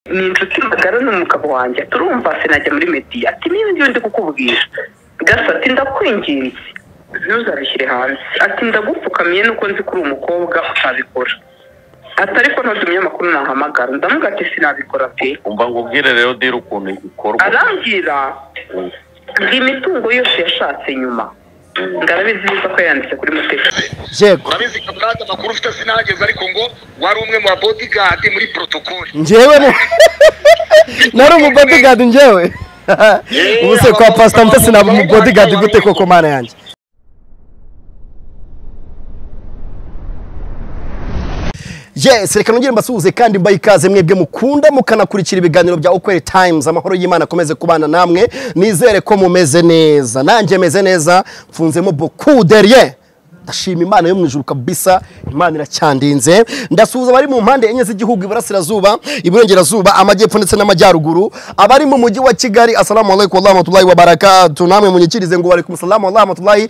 ni inshuti magara ni umugabo wanjye turumva sinajya muri mediya ati niba ngiyo ndi kukubwira gasa ati ndakwingiriye ntuzabishyire hanze ati ndagupfukamiye nuko nzi ko uri umukobwa utabikora ati ariko ntutumye amakuru nahamagara ndamuga ati sinabikora pe umva ngo ubwire rero diri ukuntu ikorwa arambwira ngo imitungo yose yashatse nyuma ndabizi neza ko yanditse kuri mutesi yego urabizi ko bwate amakuru ufite sinahageze ariko ngo wari umwe mu babodigadi muri protokoli njyewe ne- nari umubodigadi njyewe ubu se kwa pasita mutesi naba umubodigadi gute koko mana yanjye yes reka nongere mbasuhuze kandi mbaye ikaze mwebwe mukunda mukanakurikira ibiganiro bya ukweri times amahoro y'imana akomeze kubana namwe nizere ko mumeze neza nanjye meze neza mfunzemo boku derye ndashima imana yo mu ijuru kabisa imana iracyandinze ndasuhuza abari mu mpande enye z'igihugu iburasirazuba iburengerazuba amajyepfo ndetse n'amajyaruguru abari mu mujyi wa kigali asalamu alaikum warahmatullahi wabarakatu namwe munyikirize ngo waraikum salamu warahmatullahi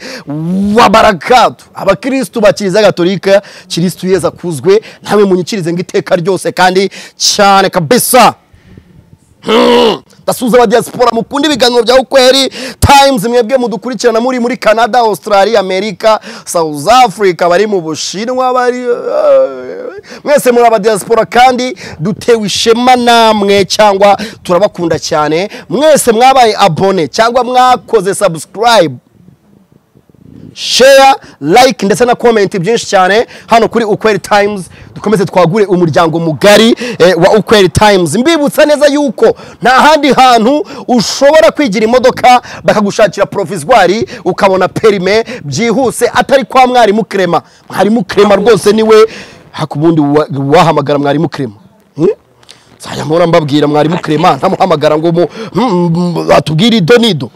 wabarakatu abakirisitu ba kiliziya gatolika kirisitu yezu akuzwe namwe munyikirize ngo iteka ryose kandi cyane kabisa ndasuhuza abadiyasipora mukunda ibiganiro bya ukweri times mwebwe mudukurikirana muri muri canada australia amerika south africa bari mu bushinwa bari mwese muri abadiyasipora kandi dutewe ishema namwe cyangwa turabakunda cyane mwese mwabaye abone cyangwa mwakoze subscribe share like ndetse na comment byinshi cyane hano kuri ukweri times dukomeze twagure umuryango mugari eh, wa ukweri times mbibutsa neza yuko nta handi hantu ushobora kwigira imodoka bakagushakira provizwari ukabona perime byihuse atari kwa mwarimu krema mwarimu krema rwose niwe hakubundi wa- wahamagara mwarimu krema Hmm? nzajya mpora mbabwira mwarimu krema ntamuhamagara ngo mu mm, mm, batubwire ido n'ido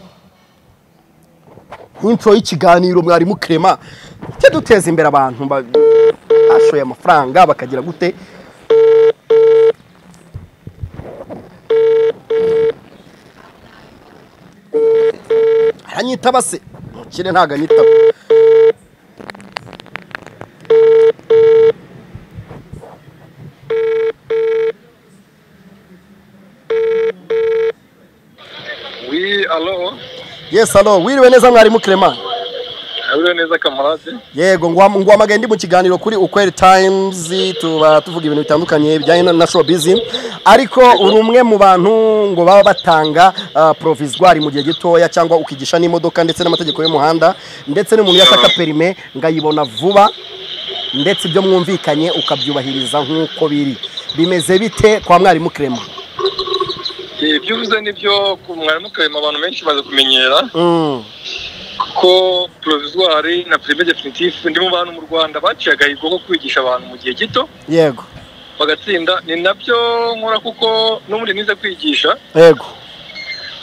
intro y'ikiganiro mwarimu krema tujye duteza imbere abantu ba- bashoye amafaranga bakagira gute aranyitaba se umukire ntabwo anyitaba wi alo yes alo wiriwe neza mwarimu krema abiriwe neza kamarade yego ngo nguhamagaye ndi mu kiganiro kuri ukweri times tuba tuvuga ibintu bitandukanye bijyanye na- na showbiz ariko uri umwe mu bantu ngo baba batanga ah, provisoire mu gihe gitoya cyangwa ukigisha n'imodoka ndetse n'amategeko y'umuhanda ndetse n'umuntu yashaka perime ngo ayibona vuba ndetse ibyo mwumvikanye ukabyubahiriza nk'uko biri bimeze bite kwa mwarimu krema Eh, ibyo uvuze nibyo ku mwarimu karema abantu benshi bamaze kumenyera Mm, ko provisoire na prime definitive ndi mu bantu mu rwanda baciye agahigo ko kwigisha abantu mu gihe gito yego bagatsinda ni nabyo nkora kuko n'ubundi nize kwigisha yego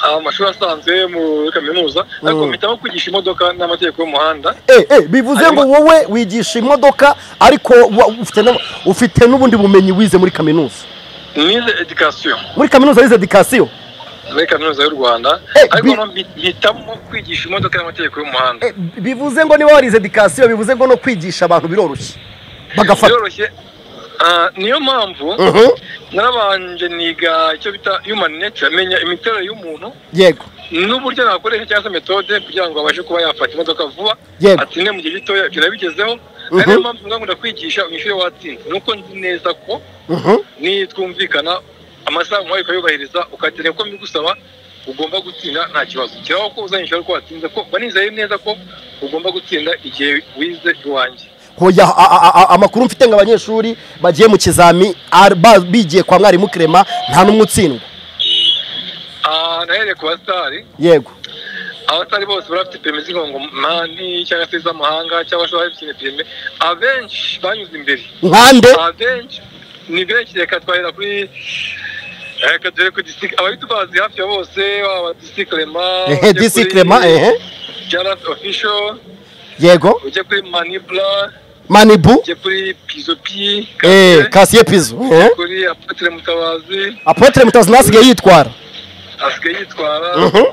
ah, amashuri asanzwe muri kaminuza ariko Mm. mpitamo kwigisha imodoka n'amategeko y'umuhanda Eh, eh, bivuze ngo wowe wigisha imodoka ariko wa- ufite n'u- ufite n'ubundi bumenyi wize muri kaminuza nize education muri kaminuza wize edikasiyo muri kaminuza y'u rwanda Eh, ariko bi- no mbi- mpitamo kwigisha imodoka n'amategeko y'umuhanda Eh, bivuze ngo niba warize edikasiyo bivuze ngo no kwigisha abantu biroroshye bagafata biroroshye Ah, niyo mpamvu Mhm, narabanje niga icyo bita human nature menya imiterere y'umuntu yego n'uburyo nakoresha cyangwa se metode kugira ngo abashe kuba yafata imodoka vuba yego atsinde mu gihe gitoya ibyo nabigezeho Mhm. ari niyo mpamvu ngakunda kwigisha umwishyure watsinze nuko nzi neza ko mhm, nitwumvikana amasaha nk'ayo ukayubahiriza ukatera ko mbigusaba ugomba gutsinda nta kibazo kiraho ko uzanyishyura ko watsinze ko mba nizeye neza ko ugomba gutsinda igihe wize iwanjye hoya a- a- a- amakuru mfite ngo abanyeshuri bagiye mu kizami ar- ba- bigiye kwa mwarimu krema nta n'umwe utsindwa Ah, nahereye ku basitari yego abatari bose barafite perime z'inkongomani cyangwa se iz'amahanga cyangwa se abafite perime abenshi banyuze imbere nkande abenshi ni benshi reka twahera kuri reka duhere ku disitirikiti ababitubazi hafi ya bose waba disitirikirema ehe disi krema ehe jarasi ofisho yego ujye kuri manibura manibu ujye kuri pizopi eh, kasiye pizo ehe. kuri apotre mutabazi apotre mutazi ntasigaye yitwara asigaye yitwara Mhm,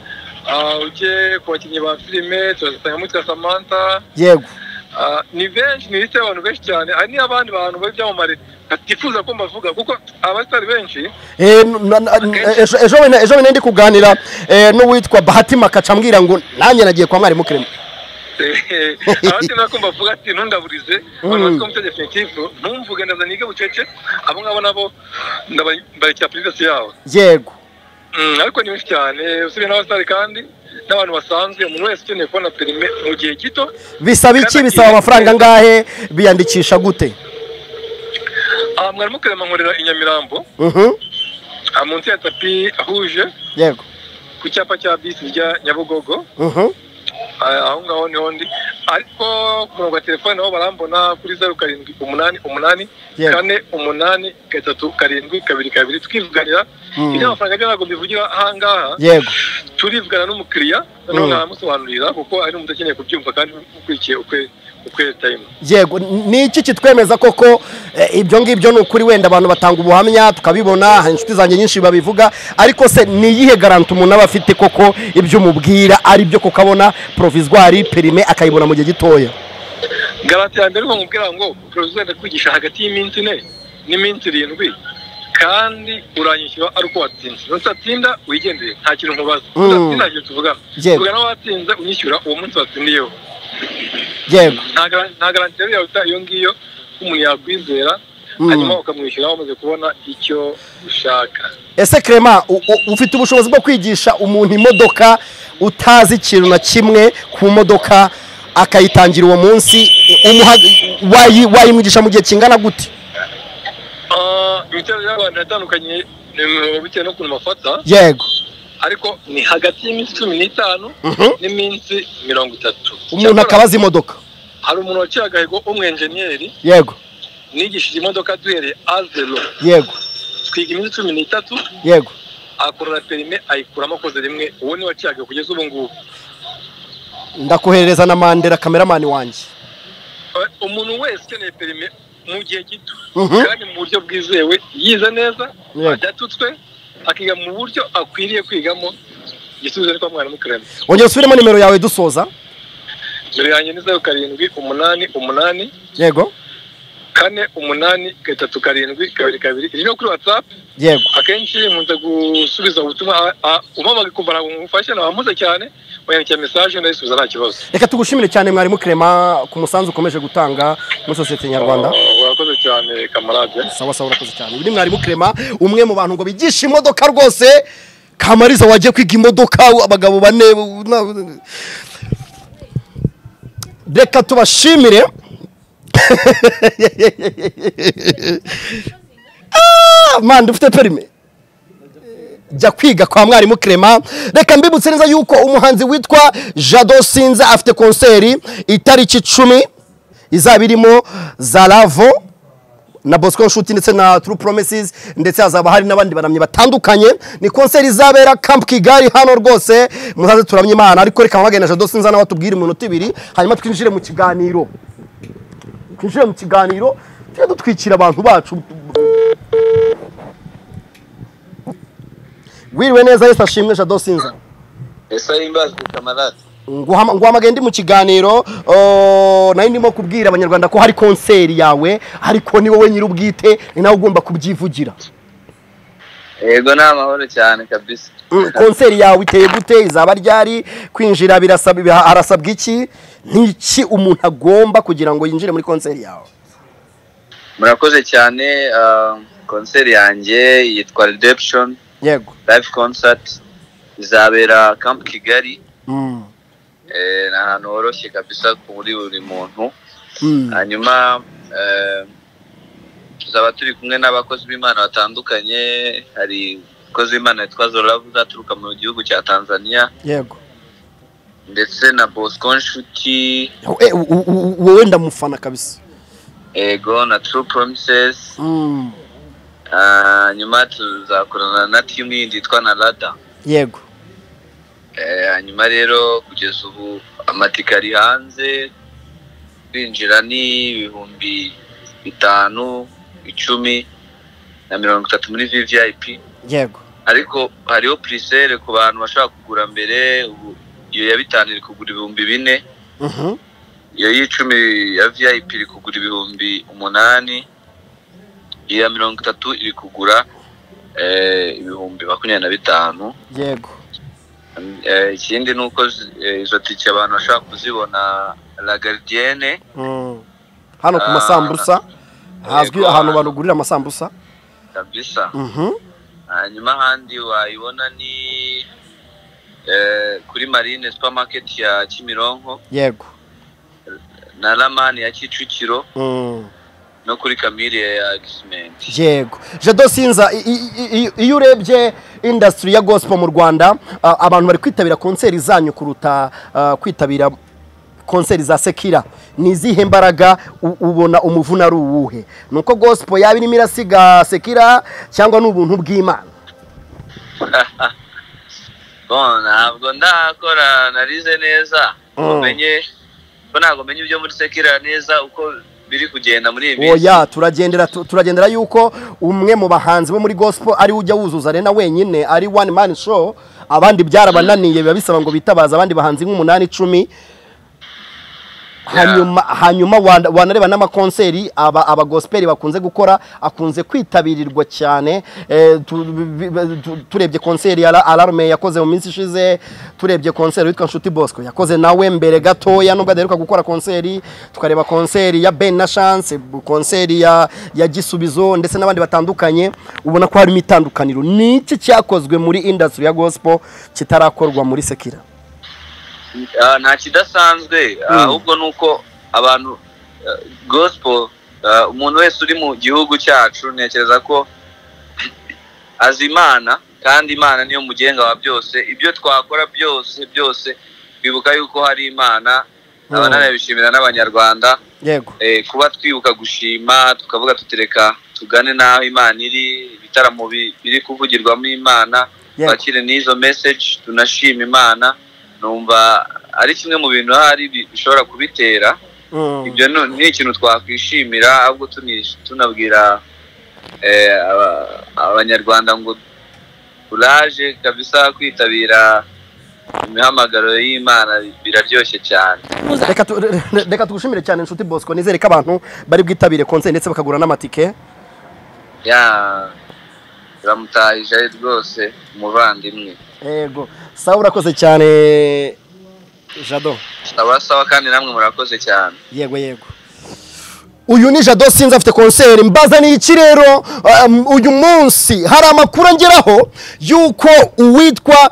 Ah, ujye ku bakinnyi ba filime turasanga mutwa samantha yego Ah, ni benshi ni lisite y'abantu benshi cyane hari n'abandi bantu bari byamamare atifuza ko mbavuga kuko abasitari benshi Eh, na- na- ejo ejo wenda- ejo wenda ndi kuganira eh, n'uwitwa bahati makaca ambwira ngo nanjye nagiye kwa mwarimu kirema abandi nako mbavuga ati ntundaburize abantu bafite umutegetsi definitive ntumvuge ndaza nige bucece abo ngabo nabo ndabarekera privasi yabo yego Mm, ariko ni benshi cyane usibye n'abasitari kandi n'abantu basanzwe umuntu wese ukeneye kubona perime mu gihe gito bisaba iki bisaba amafaranga angahe biyandikisha gute Ah, mwarimu kirema nkorera i nyamirambo Mhm, ah, munsi ya tapi ahuje yego ku cyapa cya bisi rya nyabugogo Mhm, Ah, aho ngaho niho ndi ariko ku murongo wa telefone naho barambona kuri zeru karindwi umunani umunani Yego. kane umunani gatatu karindwi kabiri kabiri tukivuganira Mm. iby'amafaranga byo ntabwo mbivugira ahangaha yego turivugana n'umukiriya noneho Mm. nkamusobanurira kuko ari umuntu akeneye kubyumva kandi ukurikiye ukwe ukwere time yego ni iki kitwemeza koko eh, ibyo ngibyo ni ukuri wenda abantu batanga ubuhamya tukabibona hari inshuti zanjye nyinshi babivuga ariko se ni iyihe garanti umuntu aba afite koko ibyo umubwira ari byo kuko abona provizwari perime akayibona mu gihe gitoya garante ya mbere ni ukumubwira ngo perezida ndakwigisha hagati y'iminsi ine n'iminsi irindwi kandi uranyishyura ari uko watsinze nutatinda wigendere nta kintu nkubaza Mm. udatsinda nta kintu tuvugana Yego. tuvugana watsinze unyishyura uwo munsi watsindiyeho yego nta gara- nta garanti rero yaruta iyo ngiyo umuntu yakwizera Mm. hanyuma ukamwishyura wamaze kubona icyo ushaka ese Clement u- u- ufite ubushobozi bwo kwigisha umuntu imodoka utazi ikintu na kimwe ku modoka akayitangira uwo munsi umuha- wayi- wayimwigisha mu gihe kingana gute Ah, imiterere y'abantu iratandukanye eh, bitewe n'ukuntu bafata yego ariko ni hagati y'iminsi cumi n'itanu Mhm. n'iminsi mirongo itatu umuntu Cyakora, akaba azi imodoka hari umuntu waciye agahigo w'umwenjeniyeri yego nigishije imodoka duhereye a zero yego twiga iminsi cumi n'itatu yego akorora perime ayikuramo akoze rimwe uwo ni waciye agahigo kugeza ubu ngubu ndakoherereza na mandela kameramani wanjye Eh, umuntu wese ukeneye perime mu gihe gito Mhm. kandi mu buryo bwizewe yize neza Yego. adatutswe akiga mu buryo akwiriye kwigamo igisubizo ni kwa mwarimu karema wongera usubiremo nimero yawe dusoza mbere yanjye ni zeru karindwi umunani umunani yego kane umunani gatatu karindwi kabiri kabiri iri no kuri watsapu yego akenshi nkunze gusubiza ubutumwa a- a- umpamagaye ukumva ntabwo ngufashe nabampuze cyane wayandikira mesaje ndayisubiza nta kibazo reka tugushimire cyane mwarimu Clement ku musanzu ukomeje gutanga muri sosiyete nyarwanda Oh, urakoze cyane kamarade sawa sawa urakoze cyane uyu ni mwarimu Clement umwe mu bantu ngo bigisha imodoka rwose kamariza wagiye kwiga imodoka abagabo bane u- na- reka tubashimire Ah, manda ufite perime jya kwiga kwa mwarimu Clement reka mbibutse neza yuko umuhanzi witwa jado sinza afite konseri itariki icumi izaba irimo zaravo na Bosco Nshuti ndetse na True Promises ndetse hazaba hari n'abandi banamye batandukanye ni konseri izabera Camp Kigali hano rwose muzaze turamye Imana ariko reka mpamagane na Jado Sinza nawe atubwire iminota ibiri hanyuma twinjire mu kiganiro twinjire mu kiganiro tujye dutwikira abantu bacu wiriwe neza Yesu ashimwe Jado Sinza ese yimbazwe kamarade Nguhama- nguhamagaye ndi mu kiganiro oh, nari ndimo kubwira abanyarwanda ko hari konseri yawe ariko ni wowe nyir'ubwite ni nawe ugomba kubyivugira yego ni amahoro cyane kabisa Mm, konseri yawe iteye gute izaba ryari kwinjira birasaba biha- harasabwa iki n'iki umuntu agomba kugira ngo yinjire muri konseri yawe murakoze cyane ah, konseri yanjye yitwa redemption yego live concert izabera camp kigali Mm, eh, ni ahantu horoshye kabisa kuri buri muntu mm, hanyuma eh, tuzaba turi kumwe n'abakozi b'imana batandukanye hari umukozi w'imana witwa zoravu uzaturuka mu gihugu cya tanzania yego ndetse na bosco nshuti Eh, u- u- u- wowe ndamufana kabisa ego na true promises Mm, Ah, nyuma tuzakorana na timu yindi yitwa narada yego Eh, hanyuma rero kugeza ubu amatike ari hanze kwinjira ni ibihumbi bitanu icumi na mirongo itatu muri vvip yego ariko hariho purisere ku bantu bashaka kugura mbere ubu iyo ya bitanu iri kugura ibihumbi bine Mhm, iyo y'icumi ya vip iri kugura ibihumbi umunani iya mirongo itatu iri kugura eh, ibihumbi makumyabiri na bitanu yego Eh, ikindi ni uko zi- eh, izo tike abantu bashobora kuzibona la garidienne Mm. hano ku Ah, masambusa hazwi yego. ahantu barugurira amasambusa kabisa Mhm. hanyuma ahandi wayibona ni eh, kuri marine supermarket ya kimironko yego na ramani ya kicukiro Mm. no kuri kamire ya gisimenti yego jado sinza i- i- i- i- iyo urebye indasitiri ya gospel mu rwanda a- abantu bari kwitabira konseri zanyu kuruta a, kwitabira konseri za sekira ni izihe mbaraga u- ubona umuvuna ari uwuhe ni uko gospel yaba irimo irasiga sekira cyangwa ni ubuntu bw'imana Bon, ntabwo ndakora narize neza Mm. umenye ko ntabwo menye ibyo muri sekira neza uko biri kugenda muri iyi minsi oya turagendera tu- turagendera yuko umwe mu bahanzi bo muri gospel ari we ujya wuzuza arena wenyine ari one man show abandi byarabananiye biba bisaba ngo bitabaze abandi bahanzi nk'umunani icumi hanyuma hanyuma wana- wanareba n'amakonseri aba abagosperi bakunze gukora akunze kwitabirwa cyane eh, tu- bi- bi- tu- turebye konseri ya La- alarme yakoze mu minsi ishize turebye konseri witwa nshuti bosco yakoze nawe mbere gatoya nubwo adaheruka gukora konseri tukareba konseri ya ben na chance bu- konseri ya ya gisubizo ndetse n'abandi batandukanye ubona ko harimo itandukaniro ni iki cyakozwe muri industry ya gospel kitarakorwa muri sekira Ah, nta kidasanzwe Mm. ahubwo ni uko abantu ah, gospel ah, umuntu wese uri mu gihugu cyacu ntekereza ko azi imana kandi imana niyo mugenga wa byose ibyo twakora byose byose bibuka yuko hari imana nkaba Mm. nanabishimira n'abanyarwanda yego eh, kuba twibuka gushima tukavuga tutereka tugane n'aho imana iri ibitaramo bi- biri kuvugirwamo imana Yego. twakire n'izo message tunashima imana numva ari kimwe mu bintu hari bi- bishobora kubitera Mm. ibyo nu- ni ikintu twakwishimira ahubwo tuni- tunabwira eh, aba- abanyarwanda ngo kuraje kabisa kwitabira imihamagaro y'imana biraryoshye cyane reka tu- re- re- reka tugushimire cyane inshuti bosco nizere ko abantu bari bwitabire konseri ndetse bakagura n'amatike ya turamutahije rwose umuvandimwe yego sawa urakoze cyane jado sawa sawa kandi namwe murakoze cyane yego yego uyu ni jado sinzi afite konseri mbaza ni iki rero um, uyu munsi hari amakuru angeraho y'uko uwitwa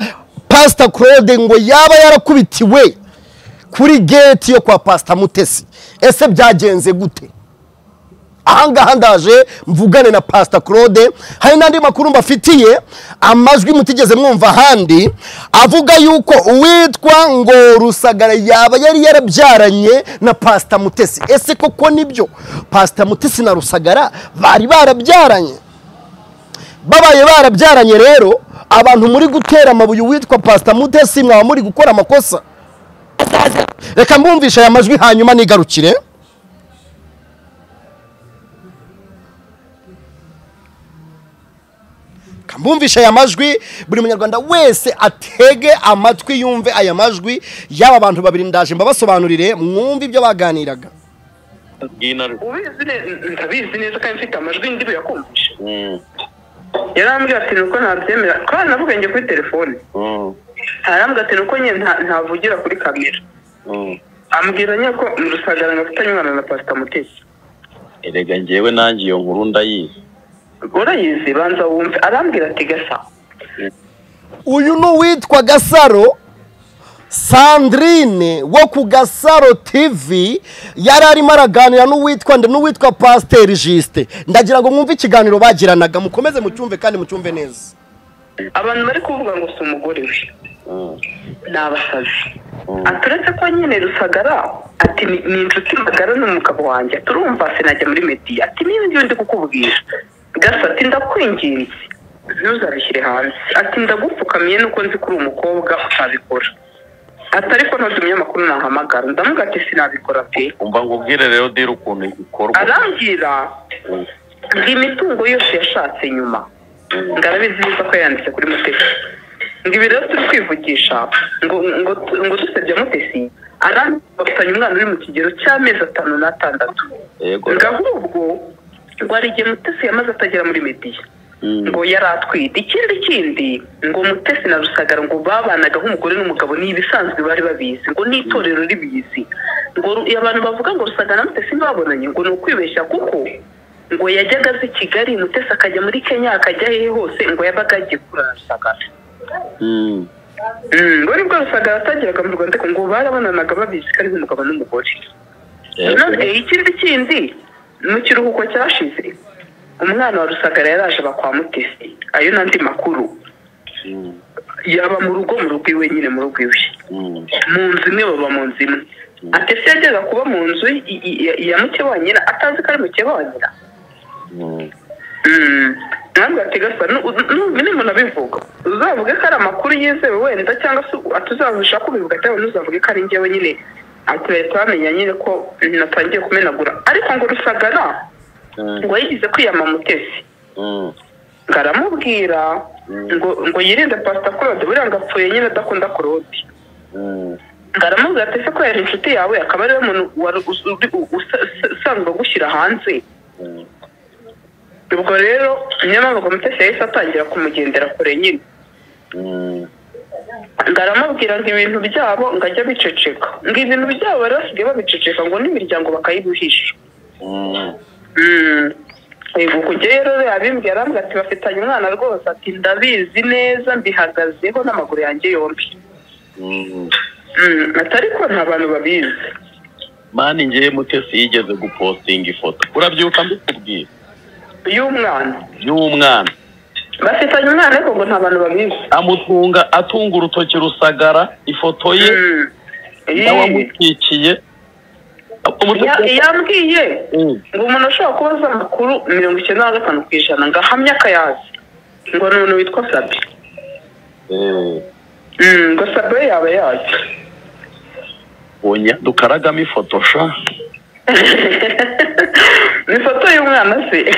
pasita claude ngo yaba yarakubitiwe kuri geti yo kwa pasita mutesi ese byagenze gute ahangaha ndaje mvugane na pasita claude hari n'andi makuru mbafitiye amajwi mutigeze mwumva ahandi avuga yuko uwitwa ngo rusagara yaba yari yarabyaranye na pasita mutesi ese koko nibyo pasita mutesi na rusagara bari barabyaranye babaye barabyaranye rero abantu muri gutera amabuye uwitwa pasita mutesi mwaba muri gukora amakosa reka mbumvishe aya majwi hanyuma nigarukire mbumvishe aya majwi buri munyarwanda wese atege amatwi yumve aya majwi y'aba bantu babiri ndaje mbabasobanurire mwumve ibyo baganiraga bw'intare ubizi neza ndabizi neza kandi mfite amajwi ndi buyakumvishe Mm, yarambwira ati nuko ntabyemera kandi navuga njye kuri telefone mm, arambwira ati nuko nyine nta- ntavugira kuri kamera mm. ambwira nyine ko rusagara ngafitanye umwana na pasita mutesi erega njyewe nanjye iyo nkuru ndayizi urayizi banza wumve arambwira ati gasa uyu ni uwitwa gasaro sandrine wo ku gasaro tv yari arimo araganira n'uwitwa nde n'uwitwa pasiteri jisite ndagira ngo mwumve ikiganiro bagiranaga mukomeze mucyumve kandi mucyumve neza abantu bari kuvuga ngo si umugore we Mm, ni abasazi Mm. ati uretse ko nyine rusagara ati ni ni inshuti magara n'umugabo wanjye turumva sinajya muri mediya ati niba ibyo ndi kukubwira gasa ati ndakwinginze ntuzabishyire hanze ati ndagupfukamiye nuko nzi ko uri umukobwa utabikora ati ariko ntuzi umunyamakuru nahamagara ndamuga ati sinabikora pe umva ngubwire rero dira ukuntu ikorwa arambwira Mm, ngo imitungo yose yashatse nyuma ngo arabizi neza ko yayanditse kuri mutesi ngo ibi rero turi kwivugisha ngo ngo ngo dusebya mutesi arambwira bafitanye umwana uri mu kigero cy'amezi atanu n'atandatu yego ngo ahubwo ngo hari igihe mutesi yamaze atagera muri mediya ngo yari atwite ikindi kindi ngo mutesi na rusagara ngo babanaga nk'umugore n'umugabo ni ibisanzwe bari babizi ngo n'itorero ribizi ngo ru- abantu bavuga ngo rusagara na mutesi ntibabonanye ngo ni ukwibeshya kuko ngo yajyaga aza i kigali mutesi akajya muri kenya akajya hehe hose ngo yabaga agiye kuri rusagara Mm, ngo nibwo rusagara atageraga mu rwanda ariko ngo barabonanaga babizi ko ari nk'umugabo n'umugore none ikindi kindi mu kiruhuko cyashize umwana wa rusagara yaraje aba kwa mutesi ayo n'andi makuru yaba mu rugo mu rugo iwe nyine mu rugo iwe mu nzu imwe baba mu nzu imwe atesi yajyaga kuba mu nzu i- i- ya- ya mukeba wa nyina atazi ko ari mukeba wa nyina Mm. ntabwo ategasa nimuntu abivuga uzavuge ko ari amakuru yizewe wenda cyangwa se atuzabasha kubivuga cyangwa ntuzavuge ko ari njyewe nyine aturere twamenya nyine ko natangiye kumenagura ariko ngo rusagara ngo yigize kwiyama mutesi ngo aramubwira ngo ngo yirinde pasita claude buriya ngo apfuye nyine adakunda claude ngo aramubwira ati ese ko yari inshuti yawe akaba ariwe muntu wari us- uri- u- usa- usa- usanzwe agushyira hanze ubwo rero niyo mpamvu ngo mutesi yahise atangira kumugendera kure nyine ngo aramubwira ngo ibintu byabo ngo ajye abiceceka ngo ibintu byabo bari basigaye babiceceka ngo n'imiryango bakayibuhisha Mm. Yego kujya rero yabimbwiye arambwira ati bafitanye umwana rwose ati ndabizi neza mbihagazeho n'amaguru yanjye yombi Mm, ati ariko nta bantu babizi mani njyewe mutesi yigeze gupostinga ifoto urabyuka mbikubwira y'umwana y'umwana bafitanye umwana ariko ngo nta bantu babizi amutunga atunga urutoki rusagara ifoto ye Mm. Ii. n'awamukikiye Ya- yambwiye Mm. ngo umuntu ashobora kuba azi amakuru mirongo icyenda na gatanu ku ijana ngo ahamye akayazi ngo ni umuntu witwa sabi Eh, Mm, ngo sabi yaba yazi onya dukaragamo ifoto sha ni ifoto y'umwana se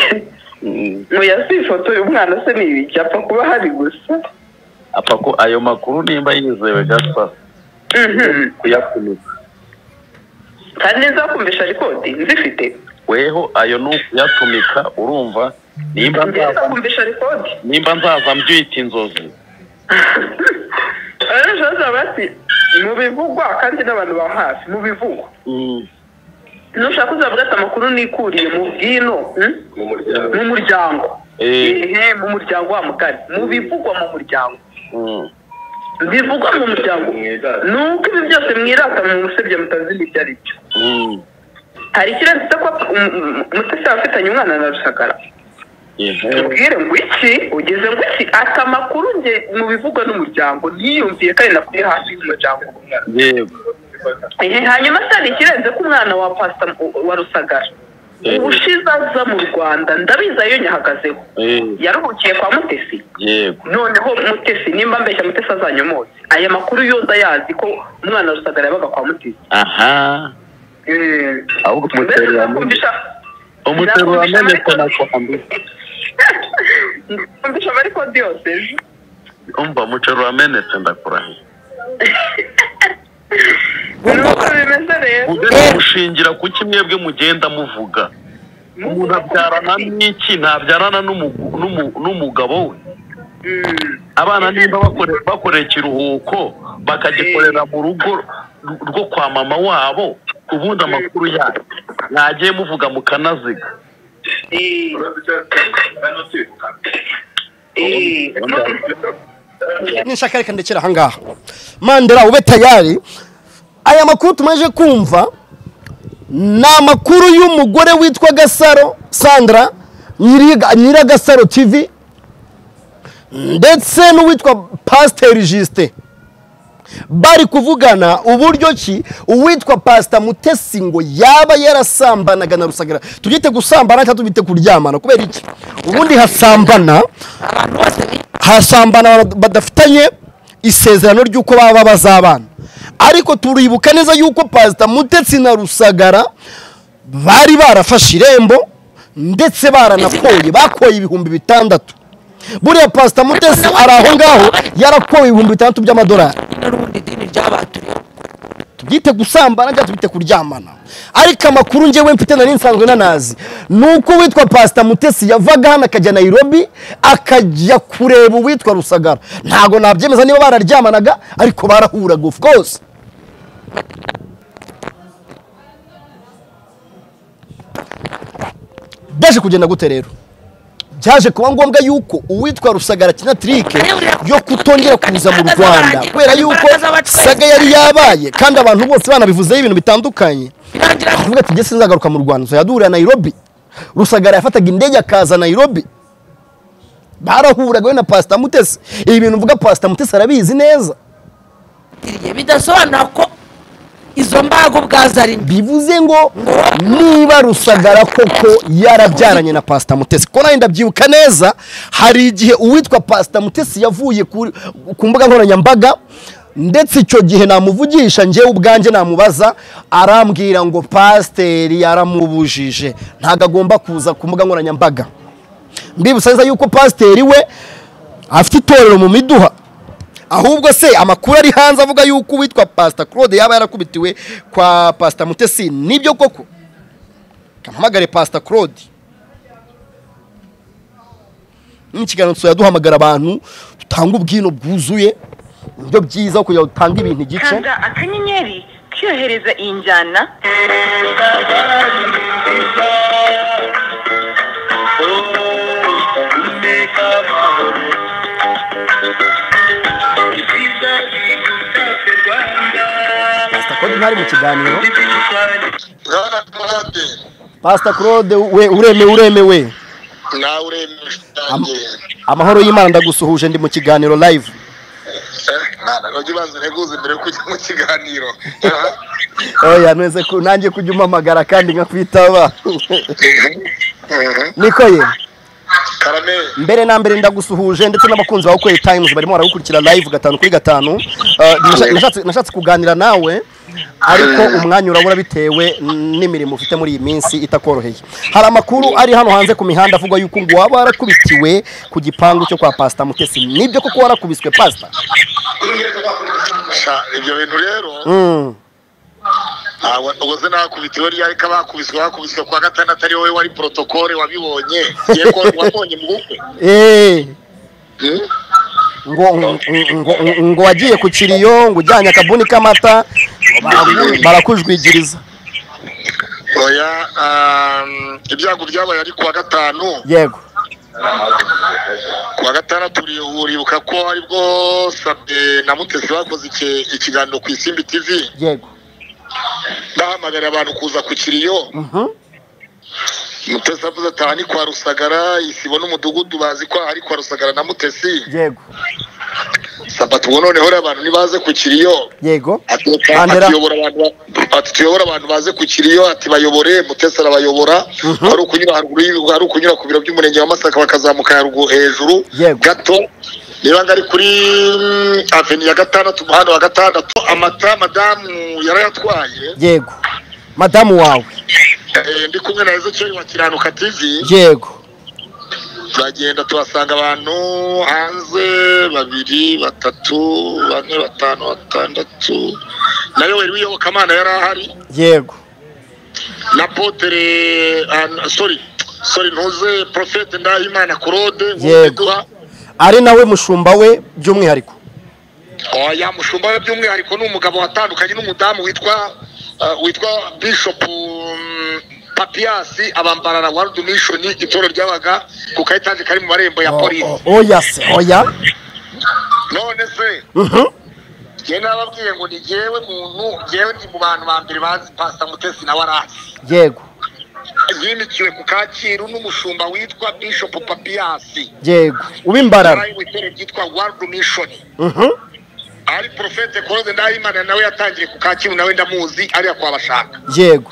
Mm. ngo yasi ifoto y'umwana se ni ibiki apfa kuba hari gusa apfa ko ayo makuru nimba yizewe gasa Mhm. kuyafunika kandi nzakumvisha rikodi nzifite weho ayo ni ukuyatumika urumva nimba nzaza nzakumvisha rikodi nimba nzaza mbyita inzozi ejo hazaba bati mu bivugwa kandi n'abantu ba hafi mu bivugwa Mm. nushaka uzavuga ati amakuru nikuriye mu bwino hmm? mu muryango mu muryango Eh. ehe mu muryango wa mugari mu bivugwa mu muryango Mm. bivugwa mu muryango nuko ibi byose mwirata mu musebya mutazi n'ibyo ari byo Mm. hari ikirenze ko mutesi afitanye umwana na rusagara Ehe. tubwire ngo iki ugeze ngo iki ati amakuru nge mu bivugwa n'umuryango ntiyumviye kandi nakuri hafi y'umuryango yego Ehe, hanyuma se hari ikirenze ko umwana wa pasita wa rusagara Eh. ubushize aza mu rwanda ndabizi ayo nyahagazeho Eh, yaruhukiye kwa mutesi yego noneho mutesi nimba mbeshya mutesi azanyomotse aya makuru yose ayazi ko umwana wa rusagara yabaga kwa mutesi aha ahubwo mbese umuterura nzakumvisha umuterura amenyekana kwambi nzakumvisha abari kodi yose ejo umva umuceri wamenetse ndakurahiye buri uko bimeze rero ugenda gushingira ku kimwe mwebwe mugenda muvuga umuntu abyarana n'iki ntabyarana n'umu- n'umu- n'umugabo we Mm. abana nimba bakore- bakoreye ikiruhuko bakagikorera mu rugo rwo kwa mama wabo ubundi amakuru yayo mwagiye muvuga mukanaziga Eh. Eh. nishaka reka ndekera ahangaha mandera ube tayari aya makuru tumaze kumva ni amakuru y'umugore witwa gasaro sandra Nyiriga- nyiragasaro tv ndetse n'uwitwa pasiteri jisite bari kuvugana uburyo ki uwitwa pasita mutesi ngo yaba yarasambanaga na rusagara tubyite gusambana cyangwa tubite kuryamana kubera iki ubundi hasambana hasambana bad- badafitanye isezerano ry'uko baba bazabana ariko turibuka neza yuko pasita mutetsi na rusagara bari barafashe irembo ndetse baranakoye bakoye ibihumbi bitandatu buriya pasita mutesi ari aho ngaho yarakoye ibihumbi bitandatu by'amadolari n'urundi dini ry'abaturiye tubyite gusambana cyangwa tubite kuryamana ariko amakuru ngewe mfite nari nsanzwe nanazi ni uko uwitwa pasita mutesi yavaga hano akajya nayirobi akajya kureba uwitwa rusagara ntabwo nabyemeza niba bararyamanaga ariko barahuraga of course byaje kugenda gute rero byaje kuba ngombwa yuko uwitwa rusagara kinatirike yo kutongera kuza mu rwanda kubera yuko saga yari yabaye kandi abantu bose banabivuzeho ibintu bitandukanye aravuga ati ngese nzagaruka mu rwanda yadurira nayirobi rusagara yafataga indege akaza nayirobi barahuraga we na pasita mutesi ibi bintu mvuga pasita mutesi arabizi neza bidasobanura ko izo mbago ubwazo ari mbi bivuze ngo niba rusagara koko yarabyaranye na pasita mutesi ko nawe ndabyibuka neza hari igihe uwitwa pasita mutesi yavuye ku- ku mbuga nkoranyambaga ndetse icyo gihe namuvugisha njyewe ubwanjye namubaza arambwira ngo pasiteri yaramubujije ntabwo agomba kuza ku mbuga nkoranyambaga mbibutsa neza yuko pasiteri we afite itorero mu miduha ahubwo se amakuru ari hanze avuga yuko uwitwa pasita claude yaba yarakubitiwe kwa pasita mutesi nibyo koko kampamagare pasita claude ni ikiganiro tuzaduhamagara duhamagara abantu dutanga ubwino bwuzuye uburyo byiza bwo kugira ngo dutange ibintu igice kanda akanyenyeri kiyohereza iyi njyana pasita claude ntari mu kiganiro pasita claude we uremewe uremewe nawe uremesha utangiye amahoro y'imana ndagusuhuje ndi mu kiganiro live ujya ubanza ureguze mbere yo kujya mu kiganiro oya ntuze ku- nanjye kujya umpamagara kandi nkakwitaba niko ye karame mbere na mbere ndagusuhuje ndetse n'abakunzi ba ukwezi tayimuzi barimo baragukurikira live gatanu kuri gatanu Eh, nasha- nashatse- nashatse kuganira nawe ariko umwanya urabura bitewe n'imirimo ufite muri iyi minsi itakoroheye hari amakuru ari hano hanze ku mihanda avuga yuko ngo waba warakubitiwe ku gipangu cyo kwa pasita mutesi nibyo koko warakubiswe pasita sha ibyo bintu rero Mm. ntabwo ubuze nakubitiwe ryari ko abakubiswe bakubiswe kwa gatandatu ari wowe wari porotokole wabibonye ngiye ko wabonye mu bukwe Eh, Hmm? ngo ngo- ngo- ngo wagiye ku kiriyo ngo ujyanye akabuni k'amata baraku- barakujwigiriza oya um, ibyago byabaye ari kuwa gatanu yego kuwa gatandatu uri- uribuka ko aribwo sabe na mutesi bakoze iki- ikiganiro ku isimbi tivi yego ndahamagara abantu kuza ku kiriyo Mhm. mutesi avuze ati aha ni kwa rusagara isibo n'umudugudu bazi ko aha ari kwa rusagara na mutesi yego sabato ubu noneho rero abantu ntibaze ku kiriyo yego ati Bandera. ati "Yobora abantu ba- ati tuyobora abantu baze ku kiriyo ati bayobore mutesi arabayobora ari ukunyura haruguru y'Ibihugu, ari ukunyura ku biro by'umurenge wa masaka bakazamuka haruguru hejuru Yego. gato niba ngari kuri mm, aveni ya gatandatu umuhanda wa gatandatu amata madamu yarayatwaye yego madamu wawe Eh, ndi kumwe na Ezekiel wa Kiranuka TV yego turagenda tuhasanga abantu hanze babiri batatu bane batanu batandatu nawe wari wiyobokamana yari ahari yego na potere ah, sorry sorry ntuze profete ndahimana claude Yego. ari nawe mushumba we by'umwihariko oya mushumba we by'umwihariko ni umugabo watandukanye n'umudamu witwa ah, witwa bishop mm, papiyasi abambarara warudu mishoni itoro ryabaga ku kayitaje kari mu marembo ya polisi O- o- oya se oya none se Mhm. njyewe nababwiye ngo ni jyewe muntu jyewe ndi mu bantu ba mbere bazi pasita mutesi nawe arazi yego yimikiwe ku kacyiru n'umushumba witwa bishop papiyasi yego ubimbarara ari mu itorero ryitwa world mission Mhm. ari porofete koroze ndahimana nawe yatangiye ku kacyiru nawe ndamuzi ariya kwa bashaka yego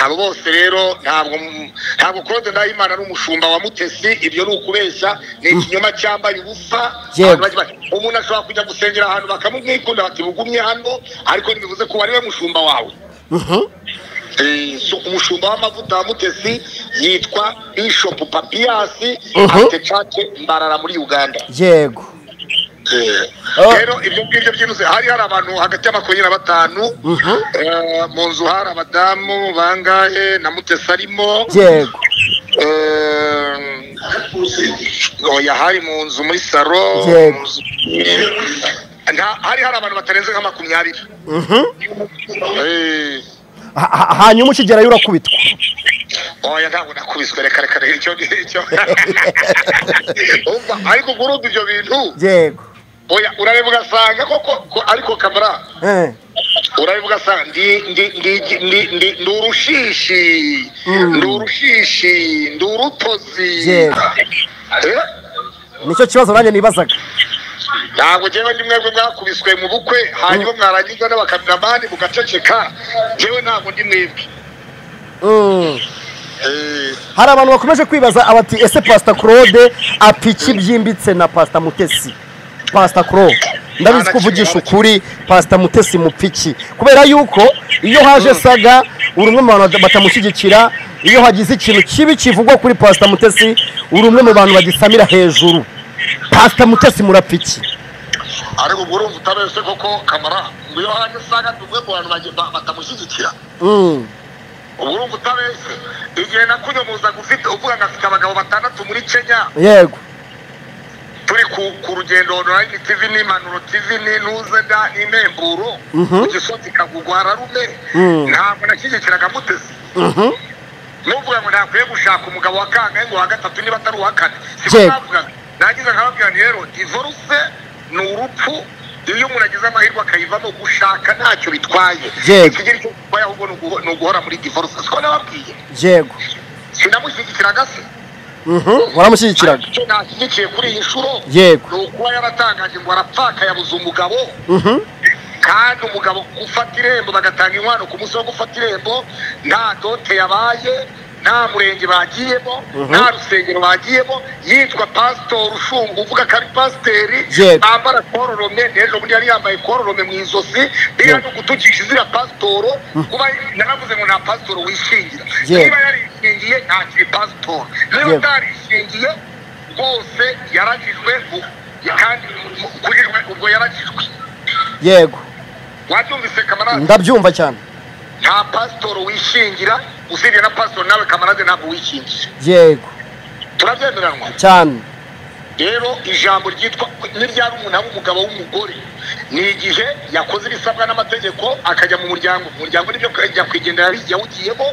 abo bose rero ntabwo mu- ntabwo koroze ndahimana n'umushumba wa mutesi ibyo ni ukubeshya ni ikinyoma cyambaye ubusa Yego. Abantu bagira bati, umuntu ashobora kujya gusengera ahantu bakamumwikunda bati bugumye hano ariko ntibivuze ko wari we mushumba wawe Mhm. Eh, so umushumba w'amavuta wa mutesi yitwa bishop papiyasi Mhm. afite cake mbarara muri uganda yego Eh, rero ibyo ngibyo byinjiza hari hari abantu hagati y'amakumyabiri na batanu eh, mu nzu hari abadamu bangahe na mutesi arimo yego Eh, oya hari mu nzu muri saro Yego. mu nzu- Nta- hari hari abantu batarenze nka makumyabiri Mhm. Eh, Ha- ha- hanyuma ukigerayo urakubitwa oya ntabwo nakubiswe reka reka reka icyo ngicyo Umva, ariko gurudu ibyo bintu yego oya urareba ugasanga koko ko- ariko kamera Eh. urareba ugasanga ndi ndi ndi ndi ndi ndi urushishi Mm. ndi urushishi ndi urutozi Yego. Eh, nicyo kibazo nanjye nibazaga ntabwo njyewe ndi mwebwe mwakubiswe mu bukwe hanyuma mwarangiza n'abakameramani mugaceceka njyewe ntabwo ndi mwebwe Mm. Eh, hari abantu bakomeje kwibaza abati ese pasita claude apiki byimbitse na pasita mutesi pasita claude ndabizi ko uvugisha ukuri pasita mutesi mupiki kubera yuko iyo haje saga uri umwe mu bantu batamushyigikira iyo hagize ikintu kibi kivugwa kuri pasita mutesi uri umwe mu bantu bagisamira hejuru pasita mutesi murapiki ariko ubwo urumva utabese koko kamara ngo iyo hanyu usanga ndi umwe mu bantu bage- ba- batamushyigikira Mm. ubwo urumva utabese igihe nakunyomuzaga ufite uvuga ngo afite abagabo batandatu muri kenya yego turi ku, ku rugendo online tv n'impanuro tv n'intuze da n'imemburo Mhm. ku gisozi kagugwa rarume Mm. ntabwo nashyigikiraga mutesi Mhm. nuvuga ngo ntakwiye gushaka umugabo wa kangahe ngo wa gatatu niba atari uwa kane siko Yego. navugaga nagize nkababwira nti rero divorce ni urupfu iyo umuntu agize amahirwe akayivamo gushaka ntacyo bitwaye Yego. ikigira icyo bitwaye ahubwo ni uguho- ni uguhora muri divorce siko nababwiye yego sinamushyigikiraga se Mhm. waramushyigikiraga icyo nashyigikiye kuri iyi nshuro Yego. ni ukuba yaratangaje ngo arapfaka yabuze umugabo Mhm. kandi umugabo ufata irembo bagatanga inkwano ku munsi wo gufata irembo nta dote yabaye nta murenge bagiyemo nta rusengero bagiyemo yitwa pasitori ushunga uvuga ko ari pasiteri Yego. bambara kororome n'ejo bundi yari yambaye kororome mu izosi niba ni ugutukisha izina pasitoro kuba naravuze ngo nta pasitoro wishingira Yego. niba yarishingiye ntakiri pasitoro niba Yego. atarishingiye rwose yaragijwe bu- kandi mu- kuri we ubwo yaragijwe yego wabyumvise kamarade ndabyumva cyane nta pasitori wishingira usibye na pasitori nawe kamarade ntabwo wishingije yego turabyemeranwa cyane rero ijambo ryitwa n'iryari umuntu aba umugabo w'umugore ni igihe yakoze ibisabwa n'amategeko akajya mu muryango mu muryango nibyo nyakwigendera yari yawugiyemo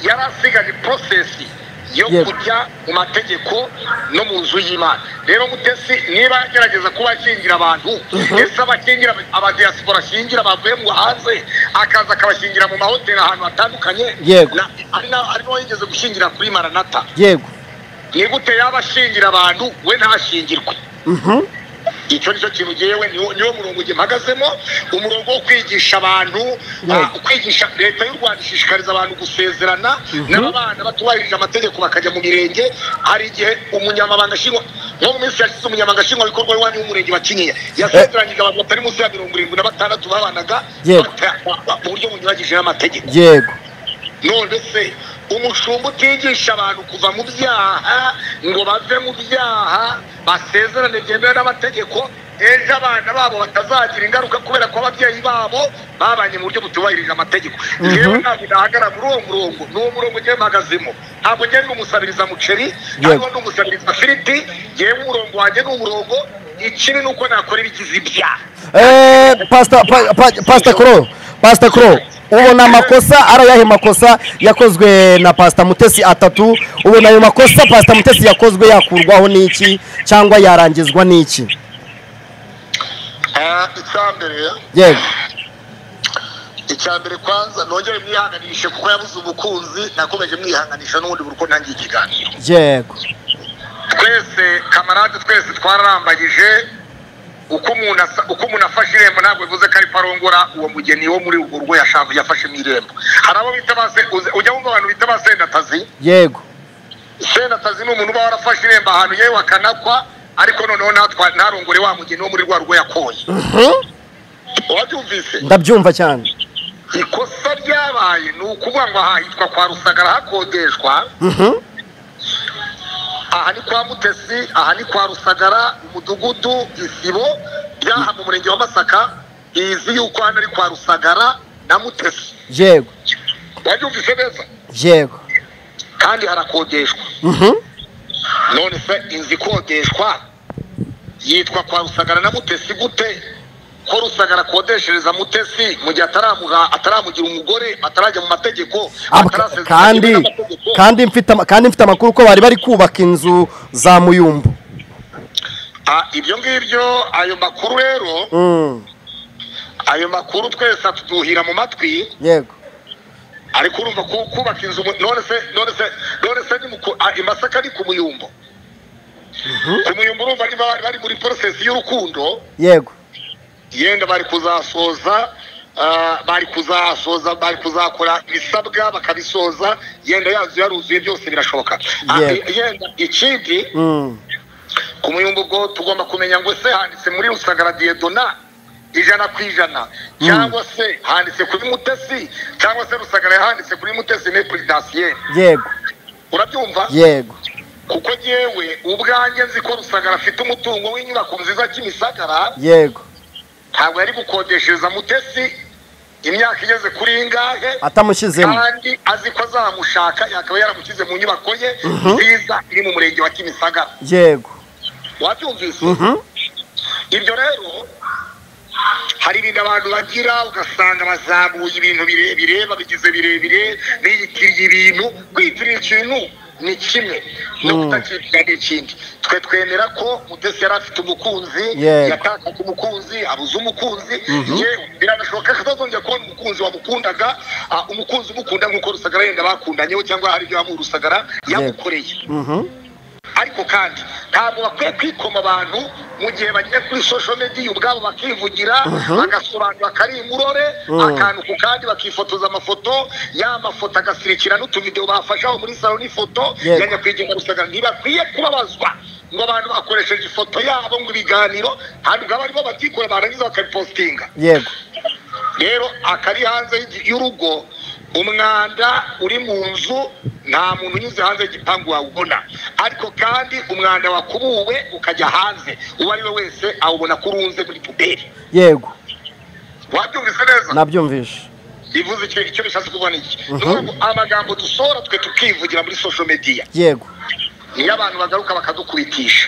yari asigaje porosesi yo Yego. kujya mu mategeko no mu nzu y'imana rero mutesi niba agerageza kuba akingira abantu ese abakingira abadiyasipora ashingira bavuye mu hanze akaza akabashingira mu mahoteli ahantu hatandukanye Yego. Na- ari na- ari nawe yigeze gushingira kuri maranata yego ni gute yaba ashingira abantu we ntashingirwe Mhm. icyo nicyo kintu ngewe niwo niwo murongo njye mpagazemo umurongo wo kwigisha abantu Yeah. ah, kwigisha leta y'u rwanda ishishikariza abantu gusezerana n'ababana batubahirije amategeko bakajya mu mirenge hari igihe umunyamabanga nshingwa nko mu minsi yashize umunyamabanga nshingwabikorwa w'iwanyu w'umurenge wa kinyinya yasezeranyije abantu batari munsi ya mirongo irindwi na batandatu babanaga Yeah. bata- ba- ba- mu buryo bunyuranyije n'amategeko yego none se umushumba utigisha abantu kuva mu byaha ngo bave mu byaha basezerane byemewe n'amategeko ejo abana babo batazagira ingaruka kubera ko ababyeyi babo babanye mu buryo butubahirije amategeko yewe ntabwo nahagara muri uwo murongo ni uwo murongo njyewe mpagazemo ntabwo njyewe ndi umusabiriza muceri ntabwo ndi umusabiriza firiti yewe umurongo wanjye ni umurongo ikibi ni uko nakora ibigize ibyaha Eh, Pastor- pa- pa- pastor kuro pastor kuro ubona amakosa ari ayahe makosa yakozwe na pastor mutesi atatu ubona ayo makosa pastor mutesi yakozwe yakurwaho n'iki cyangwa yarangizwa n'iki Ah, icyambere yego icya mbere kwanza nongere mwihanganishe kuko yabuze umukunzi nakomeje mwihanganisha n'ubundi buri uko ntangiye ikiganiro yego twese kamarade twese twararambagije uko umuntu asa- uko umuntu afashe irembo ntabwo bivuze ko ari parongora uwo mugeni wo muri urwo rugo yashaka yafashemo irembo hari abo bita ba se uze- ujya wumva abantu bita ba sendatazi yego sendatazi ni umuntu uba warafashe irembo ahantu yewe akanakwa ariko noneho natwa- ntarongore wa mugeni wo muri rwa rugo yakoye wabyumvise ndabyumva cyane ikosa ryabaye ni ukuvuga ngo aha hitwa kwa rusagara hakodeshwa Mhm. aha ni kwa mutesi aha ni kwa rusagara umudugudu isibo byaha mu murenge wa masaka izwi yuko hano ari kwa rusagara na mutesi yego wabyumvise neza yego kandi harakodeshwa Mhm. none se inzu ikodeshwa yitwa kwa rusagara na mutesi gute ko rusagara akodeshereza mutesi mu gihe ataramuha ataramugira umugore atarajya mu mategeko Ah, atarasezerana kandi n'amategeko? kandi mfite ama- kandi mfite amakuru ko bari bari kubaka inzu za muyumbu Ah, ibyo ngibyo ayo makuru rero Mm, ayo makuru twese atuduhira mu matwi yego ariko urumva ku- kubaka inzu mu- none se none se none se ni mu ku- ah, i masaka ni ku muyumbo ku muyumbo urumva niba bari bari muri porosesi y'urukundo yego yenda bari kuzasoza ah, bari kuzasoza bari kuzakora ibisabwa bakabisoza yenda yazo yaruzuye byose birashoboka Ah, Yego. yenda ikindi Mm, ku muyumbu ubwo tugomba kumenya ngo se handitse muri rusagara diyedona ijana ku ijana cyangwa se handitse kuri mutesi cyangwa se rusagara yahanditse kuri mutesi ne puridasiye yego urabyumva yego kuko yewe ubwanjye nzi ko rusagara afite umutungo w'inyubako nziza kimisagara yego ntabwo yari gukodeshereza mutesi imyaka igeze kuri ingahe atamushyizemo kandi azi ko azamushaka yakaba yaramushyize mu nyubako ye nziza iri mu murenge wa kimisagara yego wabyumvise Mhm. ibyo rero hari ibintu abantu bagira ugasanga bazamuye ibintu birebire babigize birebire biyitiriye ibintu kwitirira ikintu ni kimwe no kutakitira ni ikindi twe twemera ko mutesi yari afite umukunzi Yego. yatakaje umukunzi abuze umukunzi yewe biranashoboka ko atazongera kubona umukunzi wamukundaga ah, umukunzi umukunda nk'uko rusagara yenda bakundanye we cyangwa hari ibyo yamuha rusagara yamukoreye Mhm. ariko kandi ntabwo bakwiye kwikoma abantu mu gihe bagiye kuri social media ubwabo bakivugira bagasobanura kari imurore akantu ku kandi bakifotoza amafoto ya mafoto agasirikira n'utuvidewo bafashe aho muri salo n'ifoto Yego. ya nyakwigendera rusagara ntibakwiye kubabazwa ngo abantu bakoresheje ifoto yabo ngo ibiganiro hanyuma barimo batikora barangiza bakabipositinga yego rero akari hanze y'igi- y'urugo umwanda uri mu nzu nta muntu unyuze hanze y'igipangu wawubona ariko kandi umwanda wakubuwe ukajya hanze uwo ari we wese awubona ko urunze muri puberi yego wabyumvise neza nabyumvishe bivuze icyo icyo bishatse kuvuga ni iki Ni ukuvuga amagambo dusohora twe tukivugira muri social media yego niyo abantu bagaruka bakadukubitisha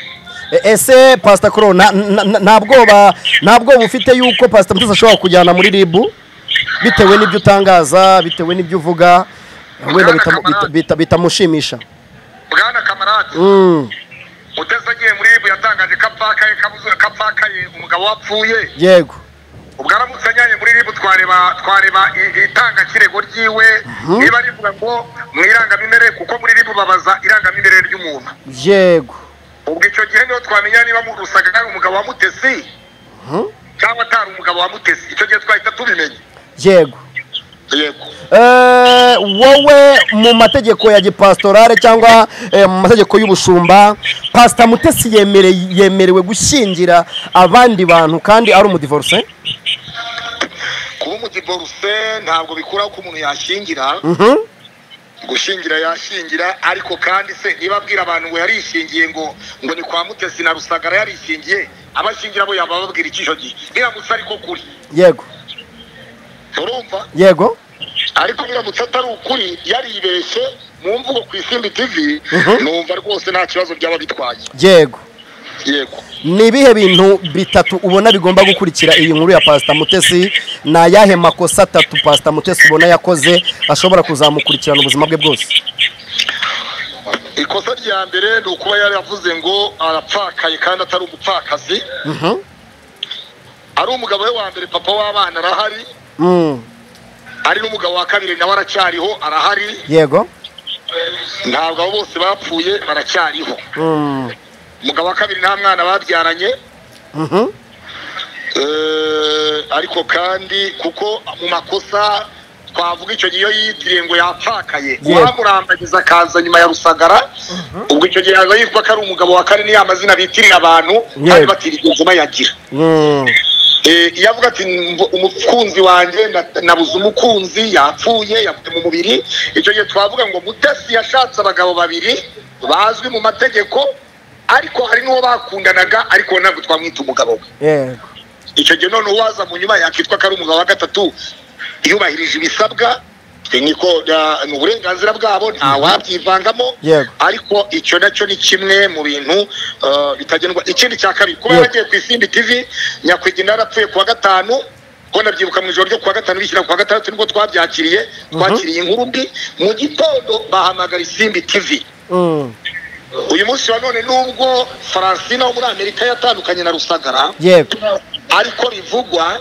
E- ese pasita koro nta nta- nta- nta bwoba nta bwoba ufite yuko pasita mutesi ashobora kujyana muri ribu bitewe n'ibyo utangaza bitewe n'ibyo uvuga wenda bitamu- bita- bita- bitamushimisha bwana kamarade Mm, mutesi agiye muri ibu yatangaje ko apfakaye kabuze- ko apfakaye umugabo wapfuye yego ubwo aramutse anyanye muri ribu twareba twareba i- itanga kirego ryiwe niba rivuga ngo mu irangamimerere kuko muri ribu babaza irangamimerere ry'umuntu yego ubwo icyo gihe niho twamenya niba mu rusagara ari umugabo wa mutesi cyangwa atari umugabo wa mutesi icyo gihe twahita tubimenya yego yego Eh, wowe mu mategeko ya gipasitorale cyangwa eh, mu mategeko y'ubushumba pasita mutesi yemere- yemerewe gushyingira abandi bantu kandi ari umudivorce kuba umudiboruse ntabwo bikuraho ko umuntu yashingira Mhm, gushingira yashingira ariko kandi se niba abwira abantu ngo yarishingiye ngo ngo ni kwa mutesi na rusagara yarishingiye abashingira bo yaba ababwira icy'icyo gihe biramutse ariko kuri yego urumva yego ariko biramutse atari ukuri yaribeshye mu mvugo ku isimbi tv numva rwose nta kibazo byaba bitwaye yego yego ni ibihe bintu bitatu ubona bigomba gukurikira iyi nkuru ya pasita mutesi ni ayahe makosa atatu pasita mutesi ubona yakoze ashobora kuzamukurikirana ubuzima bwe bwose ikosa rya mbere ni ukuba yaravuze ngo arapfakaye kandi atari umupfakazi Mhm, ari umugabo we wa mbere papa w'abana arahari mm, ari n'umugabo wa kabiri nawe aracyariho arahari yego ntabwo abo bose bapfuye baracyariho mm, umugabo wa kabiri nta mwana babyaranye mhm, Eh, ariko kandi kuko mu makosa twavuga icyo gihe iyo yitiriye ngo yapfakaye Yego. uwamurambagiza akaza nyuma ya rusagara ubwo icyo gihe yaba yitwa ko ari umugabo wa kane niya mazina bitirira abantu kandi Yego. batirigeze bayagira mm, Eh, iyo avuga ati "Mvu- umukunzi wanjye na- nabuze umukunzi yapfuye yapfuye mu mubiri icyo gihe twavuga ngo mutesi yashatse abagabo babiri bazwi mu mategeko ariko hari n'uwo bakundanaga ariko ntabwo twamwita umugabo we yego icyo gihe none uwaza mu nyuma yakitwa ko ari umugabo wa gatatu yubahirije ibisabwa eh, niko ah, ni uburenganzira bwabo ntawabyivangamo Yego. ariko icyo nacyo ni kimwe mu bintu ah, bitagendwa ikindi cya kabiri kuba Yego. yaragiye ku isimbi tv nyakwigendera yarapfuye kuwa gatanu ko nabyibuka mu ijoro ryo kuwa gatanu bishyira kuwa gatandatu nibwo twabyakiriye twakiriye inkuru mbi mu gitondo bahamagara isimbi tv Mm. uyu munsi wa none nubwo faransina wo muri amerika yatandukanye na rusagara yego ariko bivugwa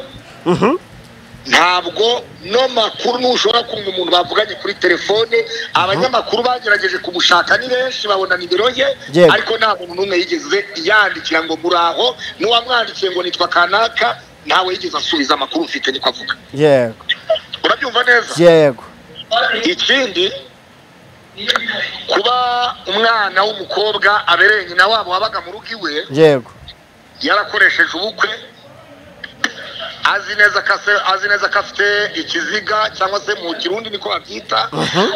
Mhm. ntabwo no makuru ntushobora kumva umuntu bavuganye kuri telefone abanyamakuru bagerageje kumushaka ni benshi babona nimero ye Yego. ariko nta muntu n'umwe yigeze yandikira ngo muraho n'uwamwandikiye ngo nitwa kanaka ntawe yigeze asubiza amakuru ufite niko avuga yego urabyumva neza yego ikindi kuba umwana w'umukobwa abereye nyina wabo wabaga mu rugo iwe yego yarakoresheje ubukwe azi neza ko ase- azi neza ko afite ikiziga cyangwa se mu kirundi niko babyita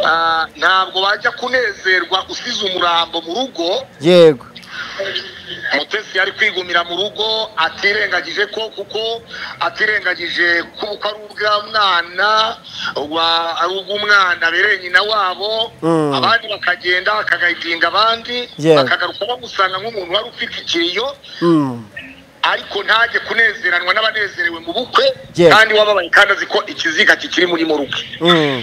Ah, ntabwo bajya kunezerwa usize umurambo mu rugo yego mutesi yari kwigumira mu rugo atirengagije ko kuko atirengagije ko ko ari ubw'umwana wa- ari ubw'umwana abereye nyina wabo Mm. abandi bakagenda bakagayidinga abandi Yeah. bakagaruka bamusanga nk'umuntu wari ufite ikiriyo Mm. ariko ntajye kunezeranwa n'abanezerewe mu bukwe Yes. kandi wababaye kandi azi ko ikiziga kikiri muri mu rugo Mm.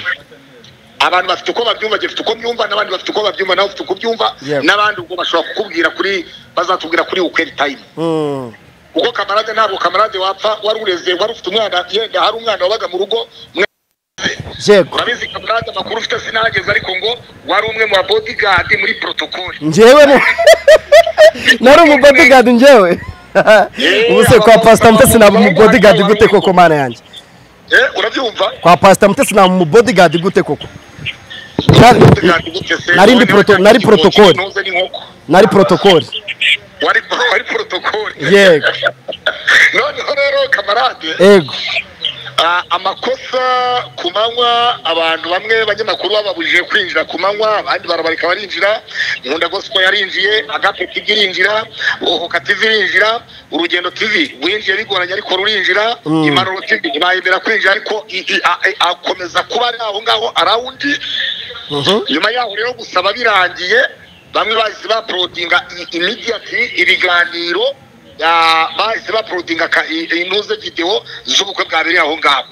abantu bafite uko babyumva jye ufite uko byumva n'abandi bafite uko babyumva nawe ufite uko byumva Yes. n'abandi ubwo bashobora kukubwira kuri bazatubwira kuri ukeri tayimu Mm. kuko kamarade ntabwo kamarade wapfa wari ureze wari ufite umwana yenda hari umwana wabaga mu rugo mwe- yego urabizi kamarade amakuru ufite sinageze ariko ngo wari umwe mu babodigadi muri porotokoli njyewe mu- nari umubodigadi njyewe ubu se kwa pasita mutesi naba umubodigadi gute koko mana yanjye Eh, urabyumva kwa pasita mutesi naba umubodigadi gute koko Nari- Bodyguard gute se? nari ndi None proto- wari nari kaki- protocol. kinoze n'inkoko. nari porotokoli wari wari protocol yego noneho rero kamarade yego ah, amakosa ku manywa abantu bamwe banyamakuru bababujije kwinjira ku manywa abandi barabareka barinjira nkunda gospel yarinjiye agape tv irinjira ohoka tv irinjira urugendo tv winjiye bigoranye ariko rurinjira Mm. imanuro tv ntibayemera kwinjira ariko i- i- a- a- akomeza kuba ari aho ngaho arawundi Mhm. nyuma yaho rero gusaba birangiye bamwe bahise baporodinga imidiyati ibiganiro ah, bahise baporodinga ka- i- inuze videwo z'ubukwe bwabereye aho ngaho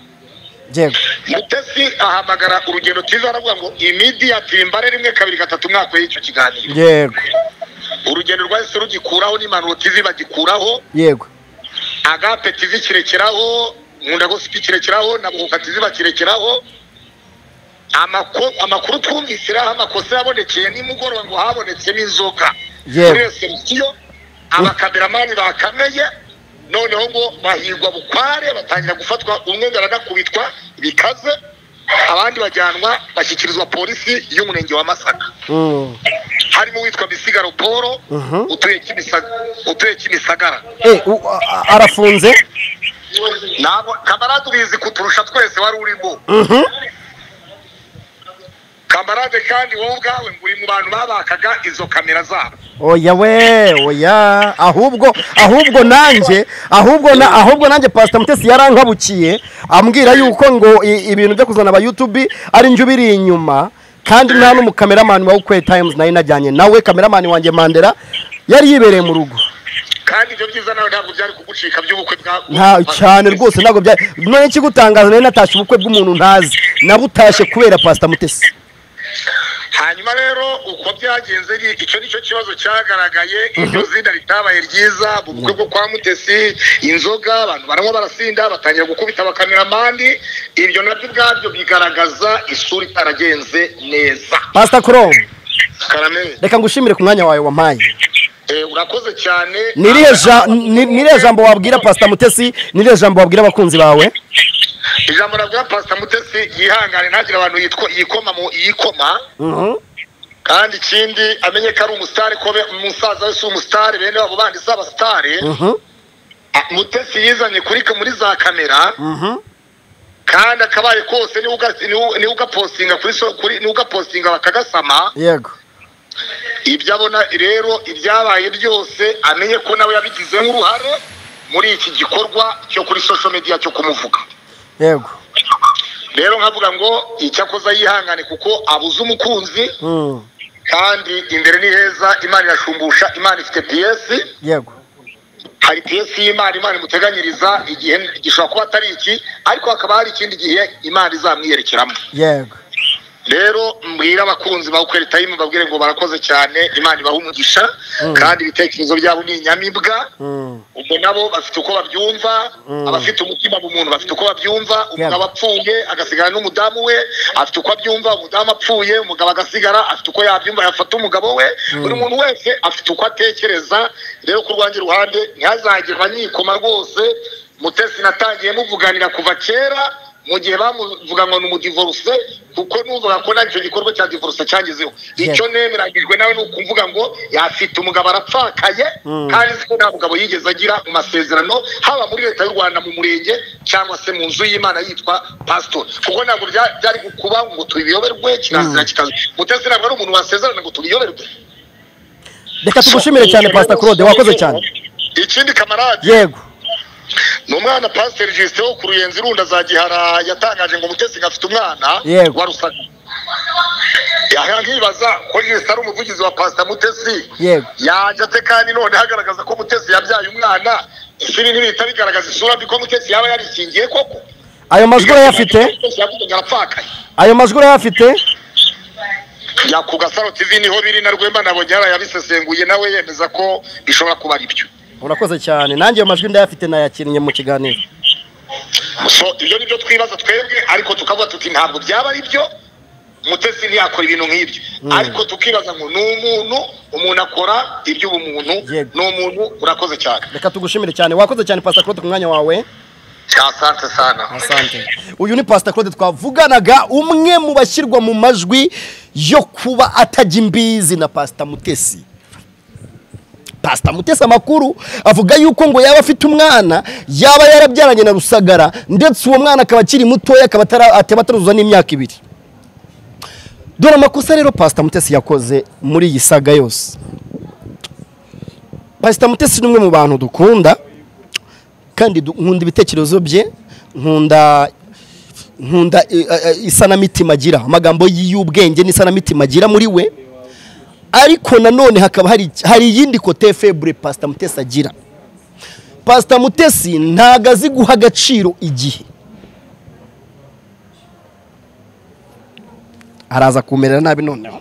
yego mutesi ahamagara urugendo tv aravuga ngo imidiyati mbare rimwe kabiri gatatu mwakuyeho icyo kiganiro yego urugendo rwahise rugikuraho n'impanuro tv bagikuraho yego agape tv kirekeraho nkunda gosipi kirekeraho na buhuka tv bakirekeraho Amako- amakuru twumvise rero aho amakosa yabonekeye nimugoroba ngo habonetsemo inzoga Yewe. muri resebusiyo abakameramani bakameye noneho ngo bahigwa bukware batangira gufatwa umwe ngo aranakubitwa bikaze abandi bajyanwa bashyikirizwa polisi y'umurenge wa masaka Mm. harimo uwitwa bisigaro paul Mhm. utuye Kimisa- utuye kimisagara Eh, u- a- a- arafunze ntabwo kamarade ubizi kuturusha twese wari urimo Mhm. kamarade kandi wowe ubwawe ngo uri mu bantu babakaga izo kamera zabo oya we oya ahubwo ahubwo nanjye ahubwo na ahubwo nanjye pasita mutesi yarankabukiye ambwira yuko ngo i- ibintu byo kuzana aba yutubi ari njye ubiri inyuma kandi nta n'umukameramani wa ukwe tayimuzi nari najyanye nawe kameramani wanjye mandela yari yibereye mu rugo kandi ibyo byiza nawe ntabwo byari kugucika by'ubukwe bwawe nta cyane rwose ntabwo bya none ikigutangaza nari natashye ubukwe bw'umuntu ntazi nabutashye kubera pasita mutesi hanyuma rero uko byagenze ni- icyo ni cyo kibazo cyagaragaye iryo zina ritabaye ryiza mu bukwe bwo kwa mutesi inzoga abantu baranywa barasinda batangira gukubita abakameramani ibyo nabyo ubwabyo bigaragaza isura itaragenze neza pasita koromu karamere reka ngushimire ku mwanya wawe wampaye Eh, urakoze cyane nirihe ja- ni- nirihe jambo wabwira pasita mutesi nirihe jambo wabwira abakunzi bawe ijambo nabwira pasita mutesi yihangane ntagire abantu yitwa yikoma mu yikoma kandi ikindi amenye ko ari umusitari ko be- umusaza we si umusitari bene wabo bandi si abasitari Ah, mutesi yizanye kuri muri za kamera kandi akabaye kose niwe uga- niwe- niwe ugapostinga kuri so- kuri niwe ugapostinga bakagasama yego ibyo abona rero ibyabaye byose amenye ko nawe yabigizeho uruhare muri iki gikorwa cyo kuri social media cyo kumuvuga yego rero nkavuga ngo icyakoza yihangane kuko abuze umukunzi Mm. kandi imbere ni heza imana irashumbusha imana ifite piyesi yego hari piyesi y'imana imana imuteganyiriza igihe gishobora kuba atari iki ariko hakaba hari ikindi gihe imana izamwiyerekeramo yego rero mbwira abakunzi ba ukweli tayimu babwire ngo barakoze cyane imana ibaha umugisha Mm. kandi ibitekerezo byabo ni inyamibwa Mm. ubwo nabo bafite uko babyumva Mm. abafite umutima mu muntu bafite uko babyumva umugabo Yego. apfuye agasigara n'umudamu we afite uko abyumva umudamu apfuye umugabo agasigara afite uko yabyumva yafata umugabo we buri muntu wese afite uko atekereza rero ku rwanjye ruhande ntihazagerwa nikoma rwose mutesi natangiye muvuganira kuva kera mu gihe bamuvuga ngo ni umudivoruse kuko numvaga ko nacyo gikorwa cya divoruse cyangezeho icyo nemeranyijwe nawe ni ukuvuga ngo yafite umugabo arapfakaye Mm. kandi nzi ko nta mugabo yigeze agira mu masezerano haba muri leta y'u rwanda mu murenge cyangwa se mu nzu y'imana yitwa pasitori kuko ntabwo bya- byari kuba ngo tubiyoberwe kirazira kikaze mutesi ntabwo ari umuntu wasezerana ngo tubiyoberwe reka tugushimire cyane pasita claude wakoze cyane ikindi kamarade yego ni umwana pasiteri jisite wo ku ruyenzi irunda za gihara yatangaje ngo mutesi afite umwana Yego. wa rusaga aha nkibaza ko jisite ari umuvugizi wa pasita mutesi Yego. yajya ate kandi none hagaragaza ko mutesi yabyaye umwana ishuri ntibihita bigaragaza isura mbi ko mutesi yaba yarikingiye koko ayo majwi urayafite mutesi yavuze ngo arapfakaye ayo majwi urayafite ya ku gasaro tv niho biri na rwemba nabonye yarabisesenguye nawe yemeza ko bishobora kuba ari byo urakoze cyane nanjye ayo majwi ndayafite nayakinnye mu kiganiro so ibyo ni byo twibaza twebwe ariko tukavuga tuti ntabwo byaba ari byo mutesi ntiyakora ibintu nk'ibyo ariko tukibaza ngo ni umuntu umuntu akora iby'ubumuntu Yego. ni umuntu urakoze cyane reka tugushimire cyane wakoze cyane pasita claude ku mwanya wawe asante sana asante uyu ni pasita claude twavuganaga umwe mu bashyirwa mu majwi yo kuba atajya imbizi na pasita mutesi pasita mutesi amakuru avuga yuko ngo yaba afite umwana yaba yarabyaranye na rusagara ndetse uwo mwana akaba akiri mutoya akaba atara- ataba ataruzuza n'imyaka ibiri dore amakosa rero pasita mutesi yakoze muri iyi saga yose pasita mutesi ni umwe mu bantu dukunda kandi du- nkunda ibitekerezo bye nkunda nkunda eh, eh, isanamitima agira amagambo y'ubwenge n'isanamitima agira muri we ariko nanone hakaba hari hari iyindi kote febure pasita mutesi agira pasita mutesi ntago azi guha agaciro igihe araza kumerera nabi noneho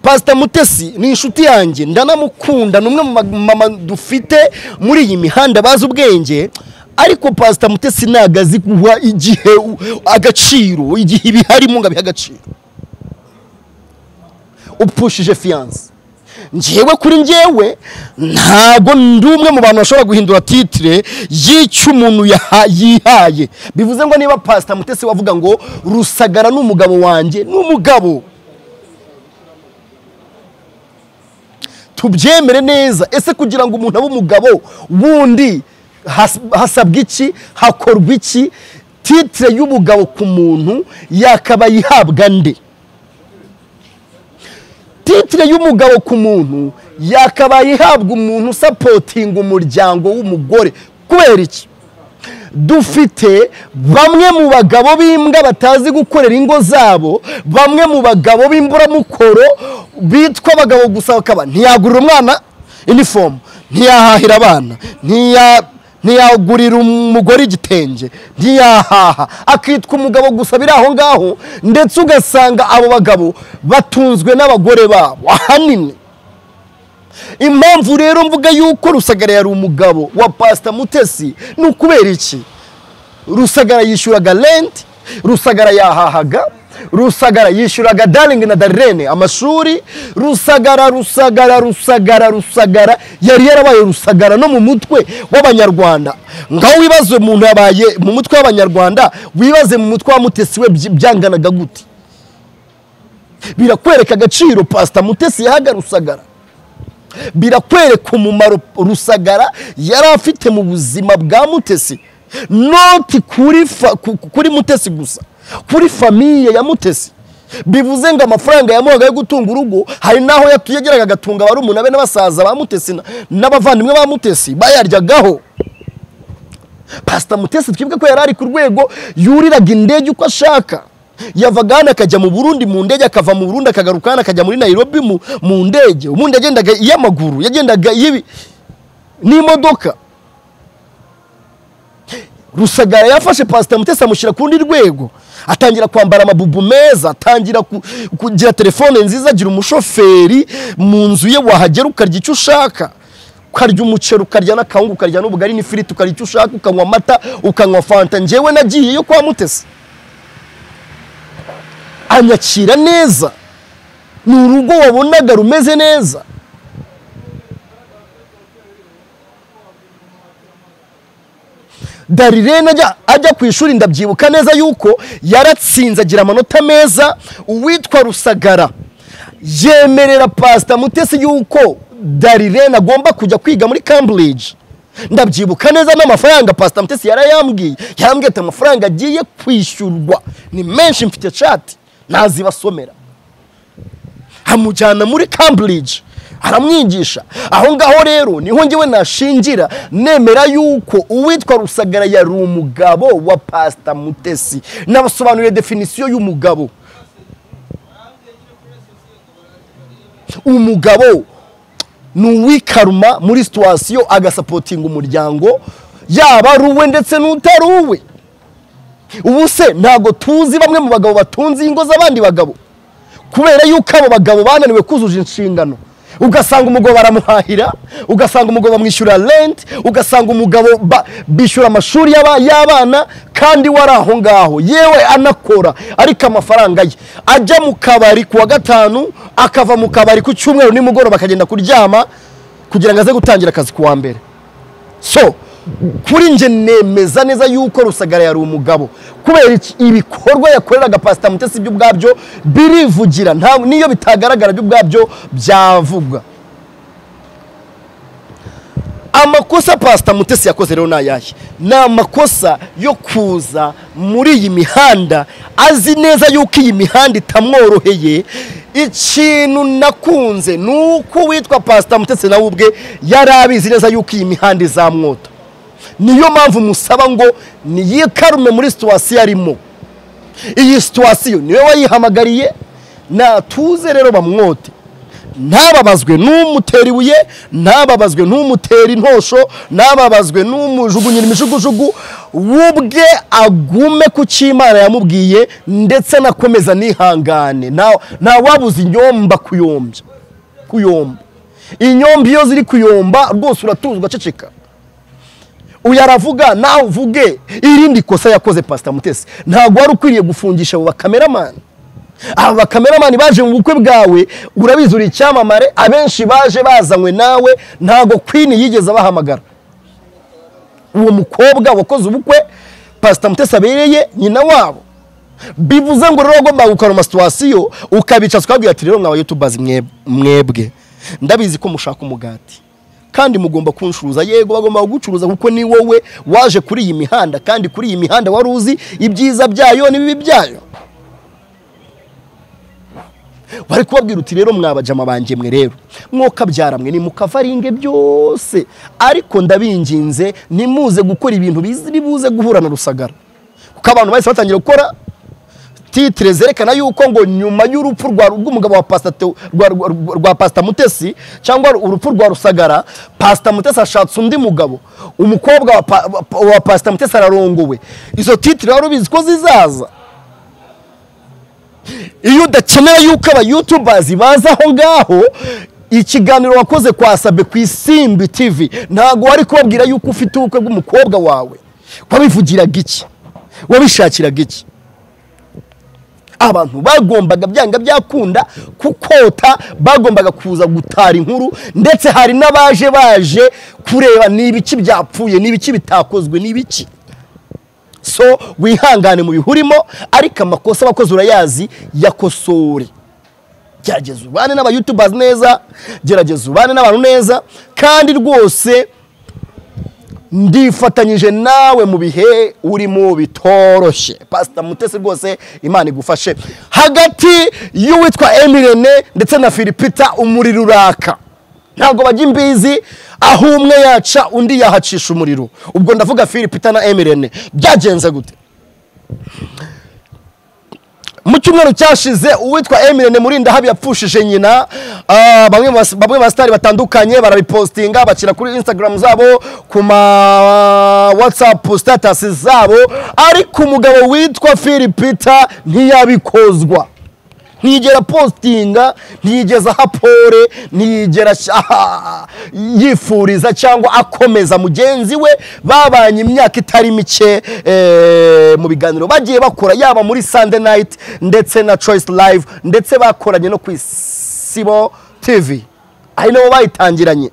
pasita mutesi ni inshuti yanjye ndanamukunda ni umwe mu ma- mama dufite muri iyi mihanda bazi ubwenge ariko pasita mutesi ntabwo azi guha igihe u- agaciro igihe ibiharimo ngo abihe agaciro upushije fiyanse njyewe kuri njyewe ntago ndi umwe mu bantu bashobora guhindura titire y'icyo umuntu yaha- yihaye bivuze ngo niba pasita mutesi wavuga ngo rusagara ni umugabo wanjye ni umugabo tubyemere neza ese kugira ngo umuntu abe umugabo wundi has- hasabwa iki hakorwa iki titire y'ubugabo ku muntu yakaba yihabwa nde titire y'umugabo ku muntu yakabaye ihabwa umuntu usapotinga umuryango w'umugore kubera iki dufite bamwe mu bagabo b'imbwa batazi gukorera ingo zabo bamwe mu bagabo b'imburamukoro bitwa abagabo gusa bakaba ntiyagurira umwana inifomu ntiyahahira abana ntiya- ntiyagurira umugore igitenge ntiyahaha akitwa umugabo gusa biri aho ngaho ndetse ugasanga abo bagabo batunzwe n'abagore babo ahanini impamvu rero mvuga yuko rusagara yari umugabo wa pasita mutesi ni ukubera iki rusagara yishyuraga renti rusagara yahahaga rusagara yishyuraga daringi na darirene amashuri rusagara rusagara rusagara rusagara yari yarabaye rusagara no mu mutwe w'abanyarwanda ngaho wibaze umuntu yabaye mu mutwe w'abanyarwanda wibaze mu mutwe wa mutesi we byi- byanganaga gute birakwereka agaciro pasita mutesi yahaga rusagara birakwereka umumaro rusagara yari afite mu buzima bwa mutesi noti kuri fa- ku- ku- kuri mutesi gusa kuri famiye ya mutesi bivuze ngo amafaranga yamuhaga yo gutunga urugo hari n'aho yatu- yageraga agatunga barumuna be n'abasaza ba mutesi na- n'abavandimwe ba mutesi bayaryagaho pasita mutesi twibuke ko yari ari ku rwego yuriraga indege uko ashaka yavaga hano akajya mu burundi mu ndege akava mu burundi akagaruka hano akajya muri nayirobi mu- mu ndege ubundi yagendaga iy'amaguru yagendaga iy'ibi n'imodoka rusagara yafashe pasita mutesi amushyira ku rundi rwego atangira kwambara amabubu meza atangira ku- kugira telefone nziza agira umushoferi mu nzu ye wahagera ukarya icyo ushaka ukarya umuceri ukarya n'akawunga ukarya n'ubugari n'ifiriti ukarya icyo ushaka ukanywa amata ukanywa fanta njyewe nagiye yo kwa mutesi anyakira neza ni urugo wabonaga rumeze neza darirene ajya ajya ku ishuri ndabyibuka neza yuko yaratsinze agira amanota meza uwitwa rusagara yemerera pasita mutesi yuko darirene agomba kujya kwiga muri cambridge ndabyibuka neza n'amafaranga pasita mutesi yarayambwiye yarambwiye ati amafaranga agiye kwishyurwa ni menshi mfite cati ntazibasomera amujyana muri cambridge aramwigisha aho ngaho rero niho ngewe nashingira nemera yuko uwitwa rusagara yari umugabo wa pasita mutesi nabasobanuriye definisiyo y'umugabo umugabo ni uwikaruma muri situwasiyo agasapotinga umuryango yaba ari uwe ndetse n'utari uwe ubu se ntabwo tuzi bamwe mu bagabo batunze ingo z'abandi bagabo kubera yuko abo bagabo bananiwe kuzuza inshingano ugasanga umugabo baramuhahira ugasanga umugabo bamwishyura renti ugasanga umugabo ba- bishyura amashuri y'aba- y'abana kandi we ari aho ngaho yewe anakora ariko amafaranga ye ajya mu kabari ku wa gatanu akava mu kabari ku cyumweru nimugoroba akagenda kuryama kugira ngo aze gutangira akazi ku wa mbere so kuri njye nemeza neza yuko rusagara yari umugabo kubera iki? ibikorwa yakoreraga pasita mutesi byo ubwabyo birivugira ntabwo niyo bitagaragara byo ubwabyo byavugwa amakosa pasita mutesi yakoze rero ni ayahe ni amakosa yo kuza muri iyi mihanda azi neza yuko iyi mihanda itamworoheye ikintu nakunze ni uko uwitwa pasita mutesi nawe ubwe yari abizi neza yuko iyi mihanda izamwota niyo mpamvu musaba ngo niyikarume muri situwasiyo arimo iyi situwasiyo niwe wayihamagariye natuze rero bamwote ntababazwe n'umutera ibuye ntababazwe n'umutera intosho ntababazwe n'umujugunyira imijugujugu w'ubwe agume ku cyo imana yamubwiye ndetse anakomeza nihangane nta- ntawabuza inyomba kuyombya kuyomba inyomba iyo ziri kuyomba rwose uratuza ugaceceka uyu aravuga nawe uvuge irindi kosa yakoze pasita mutesi ntabwo wari ukwiriye gufungisha abo bakameramani aba bakameramani baje mu bukwe bwawe urabizi uri icyamamare abenshi baje bazanywe nawe ntabwo kwini yigeze abahamagara uwo mukobwa wakoze ubukwe pasita mutesi abereye nyina wabo bivuze ngo rero ugomba gukaruma situwasiyo ukabica twabwira ati rero mwa yutubazi mwe- mwebwe ndabizi ko mushaka umugati kandi mugomba kuncuruza yego bagomba kugucuruza kuko ni wowe waje kuri iyi mihanda kandi kuri iyi mihanda wari uzi ibyiza byayo n'ibibi byayo bari kubabwira uti rero mwabajama banjye mwe rero mwokabyara mwe nimukavaringe byose ariko ndabinginze nimuze gukora ibintu biziri buze guhura na rusagara kuko abantu bahise batangira gukora titire zerekana yuko ngo nyuma y'urupfu rwa- rw'umugabo wa pasita Teo- rwa- rwa- rwa- rwa pasita mutesi cyangwa urupfu rwa rusagara pasita mutesi ashatse undi mugabo umukobwa wa pa- wa pa- wa pasita mutesi ararongowe izo titire wari ubizi ko zizaza iyo udakeneye yuko abayutubazi baza aho ngaho ikiganiro wakoze kwa sabe ku isimbi tivi ntabwo wari kubabwira yuko ufite ubukwe bw'umukobwa wawe wabivugiraga iki wabishakiraga iki abantu bagombaga byanga byakunda kukota bagombaga kuza gutara inkuru ndetse hari n'abaje baje kureba ni ibiki byapfuye ni ibiki bitakozwe ni ibiki so wihangane mu bihurimo ariko amakosa abakozi urayazi yakosore gerageza ubane n'abayutubazi neza gerageza ubane n'abantu neza kandi rwose ndifatanyije nawe mu bihe urimo bitoroshye pasita mutesi rwose imana igufashe hagati y'uwitwa emirene ndetse na filipita umuriro uraka ntabwo bajya imbizi aho umwe yaca undi yahacisha umuriro ubwo ndavuga Philip na emirene byagenze gute mu cyumweru cyashize uwitwa emirene murinda habi yapfushije nyina Ah, bamwe mu bas- bamwe basitari batandukanye barabipostinga bashyira kuri instagram zabo ku ma whatsapp status zabo ariko umugabo witwa philip peter ntiyabikozwa ntiyigera postinga ntiyigeza aha pole ntiyigera ash- aha- yifuriza cyangwa akomeza mugenzi we babanye imyaka itari mike eh, mu biganiro bagiye bakora yaba muri sunday night ndetse na choice live ndetse bakoranye no ku isibo tv ari nabo bayitangiranye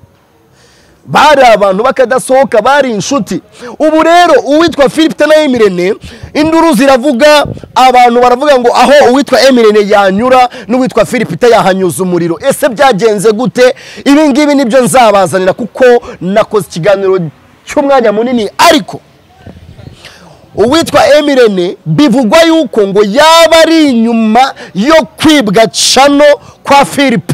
bari abantu bakadasohoka bari inshuti ubu rero uwitwa philip na emirene induru ziravuga abantu baravuga ngo aho uwitwa emirene yanyura n'uwitwa philip yahanyuza umuriro ese byagenze gute ibi ngibi nibyo nzabazanira kuko nakoze ikiganiro cy'umwanya munini ariko uwitwa emirene bivugwa yuko ngo yaba ari inyuma yo kwibwa cano kwa philip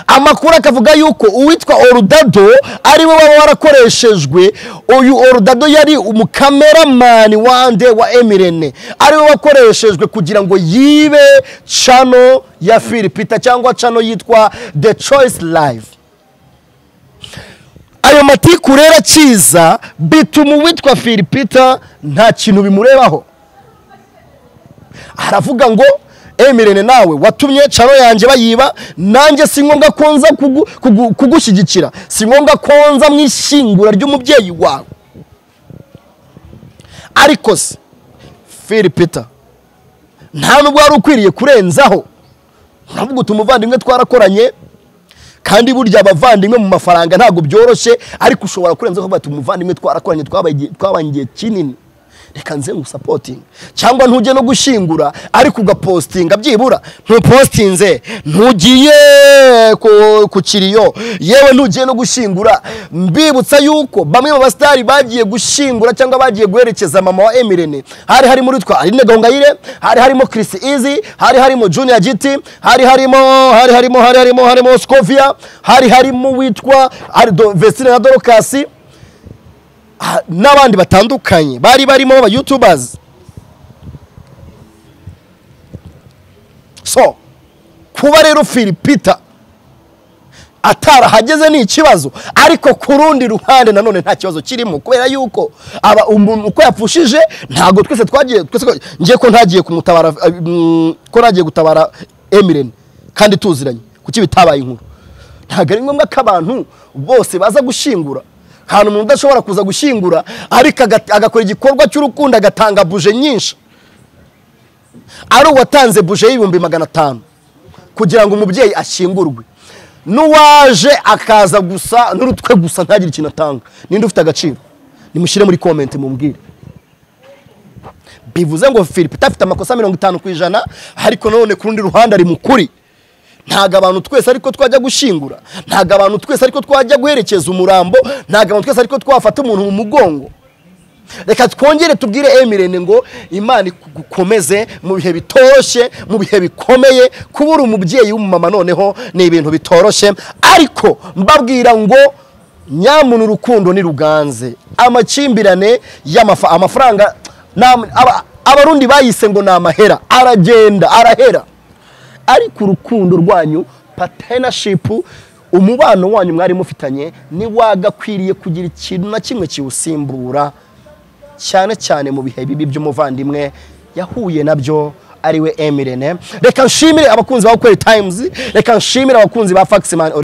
amakuru akavuga yuko uwitwa orudado ariwe waba warakoreshejwe uyu orudado yari umukameramani wande wa emirene ariwe wakoreshejwe kugira ngo yibe cano ya filipita cyangwa cano yitwa the choice live ayo matiku rero akiza bituma uwitwa filipita nta kintu bimurebaho aravuga ngo emirene nawe watumye caro yanjye bayiba nanjye si ngombwa ko nza kugu- kugu- kugushyigikira si ngombwa ko nza mu ishyingura ry'umubyeyi wawe ariko se filipita nta nubwo wari ukwiriye kurenzaho uravuga uti umuvandimwe twarakoranye kandi burya abavandimwe mu mafaranga ntabwo byoroshye ariko ushobora kurenzaho bati umuvandimwe twarakoranye twabaye igihe- twabanye igihe kinini reka nze ngusapotinge cyangwa ntujye no gushyingura ariko ugapostinga byibura ntupostinze ntugiye ku- ku kiriyo yewe ntugiye no gushyingura mbibutsa yuko bamwe mu basitari bagiye gushyingura cyangwa bagiye guherekeza mama wa emirene hari harimo uwitwa aline gongayire hari harimo kirisi izi hari harimo junior giti hari harimo hari harimo hari harimo harimo scovia hari harimo witwa arido vesine na dorokasi ha- n'abandi batandukanye bari barimo aba youtubers so kuba rero filipita atarahageze ni ikibazo ariko ku rundi ruhande nanone nta kibazo kirimo kubera yuko aba umuntu uko yapfushije ntabwo twese twagiye twese twagiye- ngiye ko ntagiye kumutabara eh, mm, ko ntagiye gutabara emirene kandi tuziranye kuki bitabaye inkuru ntabwo ari ngombwa ko abantu bose baza gushyingura ahantu umuntu udashobora kuza gushyingura ariko aga- agakora igikorwa cy'urukundo agatanga buje nyinshi ari uwatanze buje y'ibihumbi magana atanu kugira ngo umubyeyi ashyingurwe n'uwaje akaza gusa n'urutwe gusa ntagire ikintu atanga ninde ufite agaciro nimushyire muri komenti mumbwire bivuze ngo philip afite amakosa mirongo itanu ku ijana ariko nanone ku rundi ruhande ari mu kuri ntabwo abantu twese ariko twajya gushyingura ntabwo abantu twese ariko twajya guherekeza umurambo ntabwo abantu twese ariko twafata umuntu mu mugongo reka twongere tubwire emirene ngo imana igukomeze mu bihe bitoroshye mu bihe bikomeye kubura umubyeyi w'umumama noneho ni ibintu bitoroshye ariko mbabwira ngo nyamuna urukundo ni ruganze amakimbirane y'amafa amafaranga nam- aba- abarundi bayise ngo ni amahera aragenda arahera ariko urukundo rwanyu patenashipu umubano wanyu mwari mufitanye ntiwagakwiriye kugira ikintu na kimwe kiwusimbura cyane cyane mu bihe bibi by'umuvandimwe yahuye nabyo ariwe emirene reka nshimire abakunzi ba kweri tayimuzi reka nshimire abakunzi ba fakisimani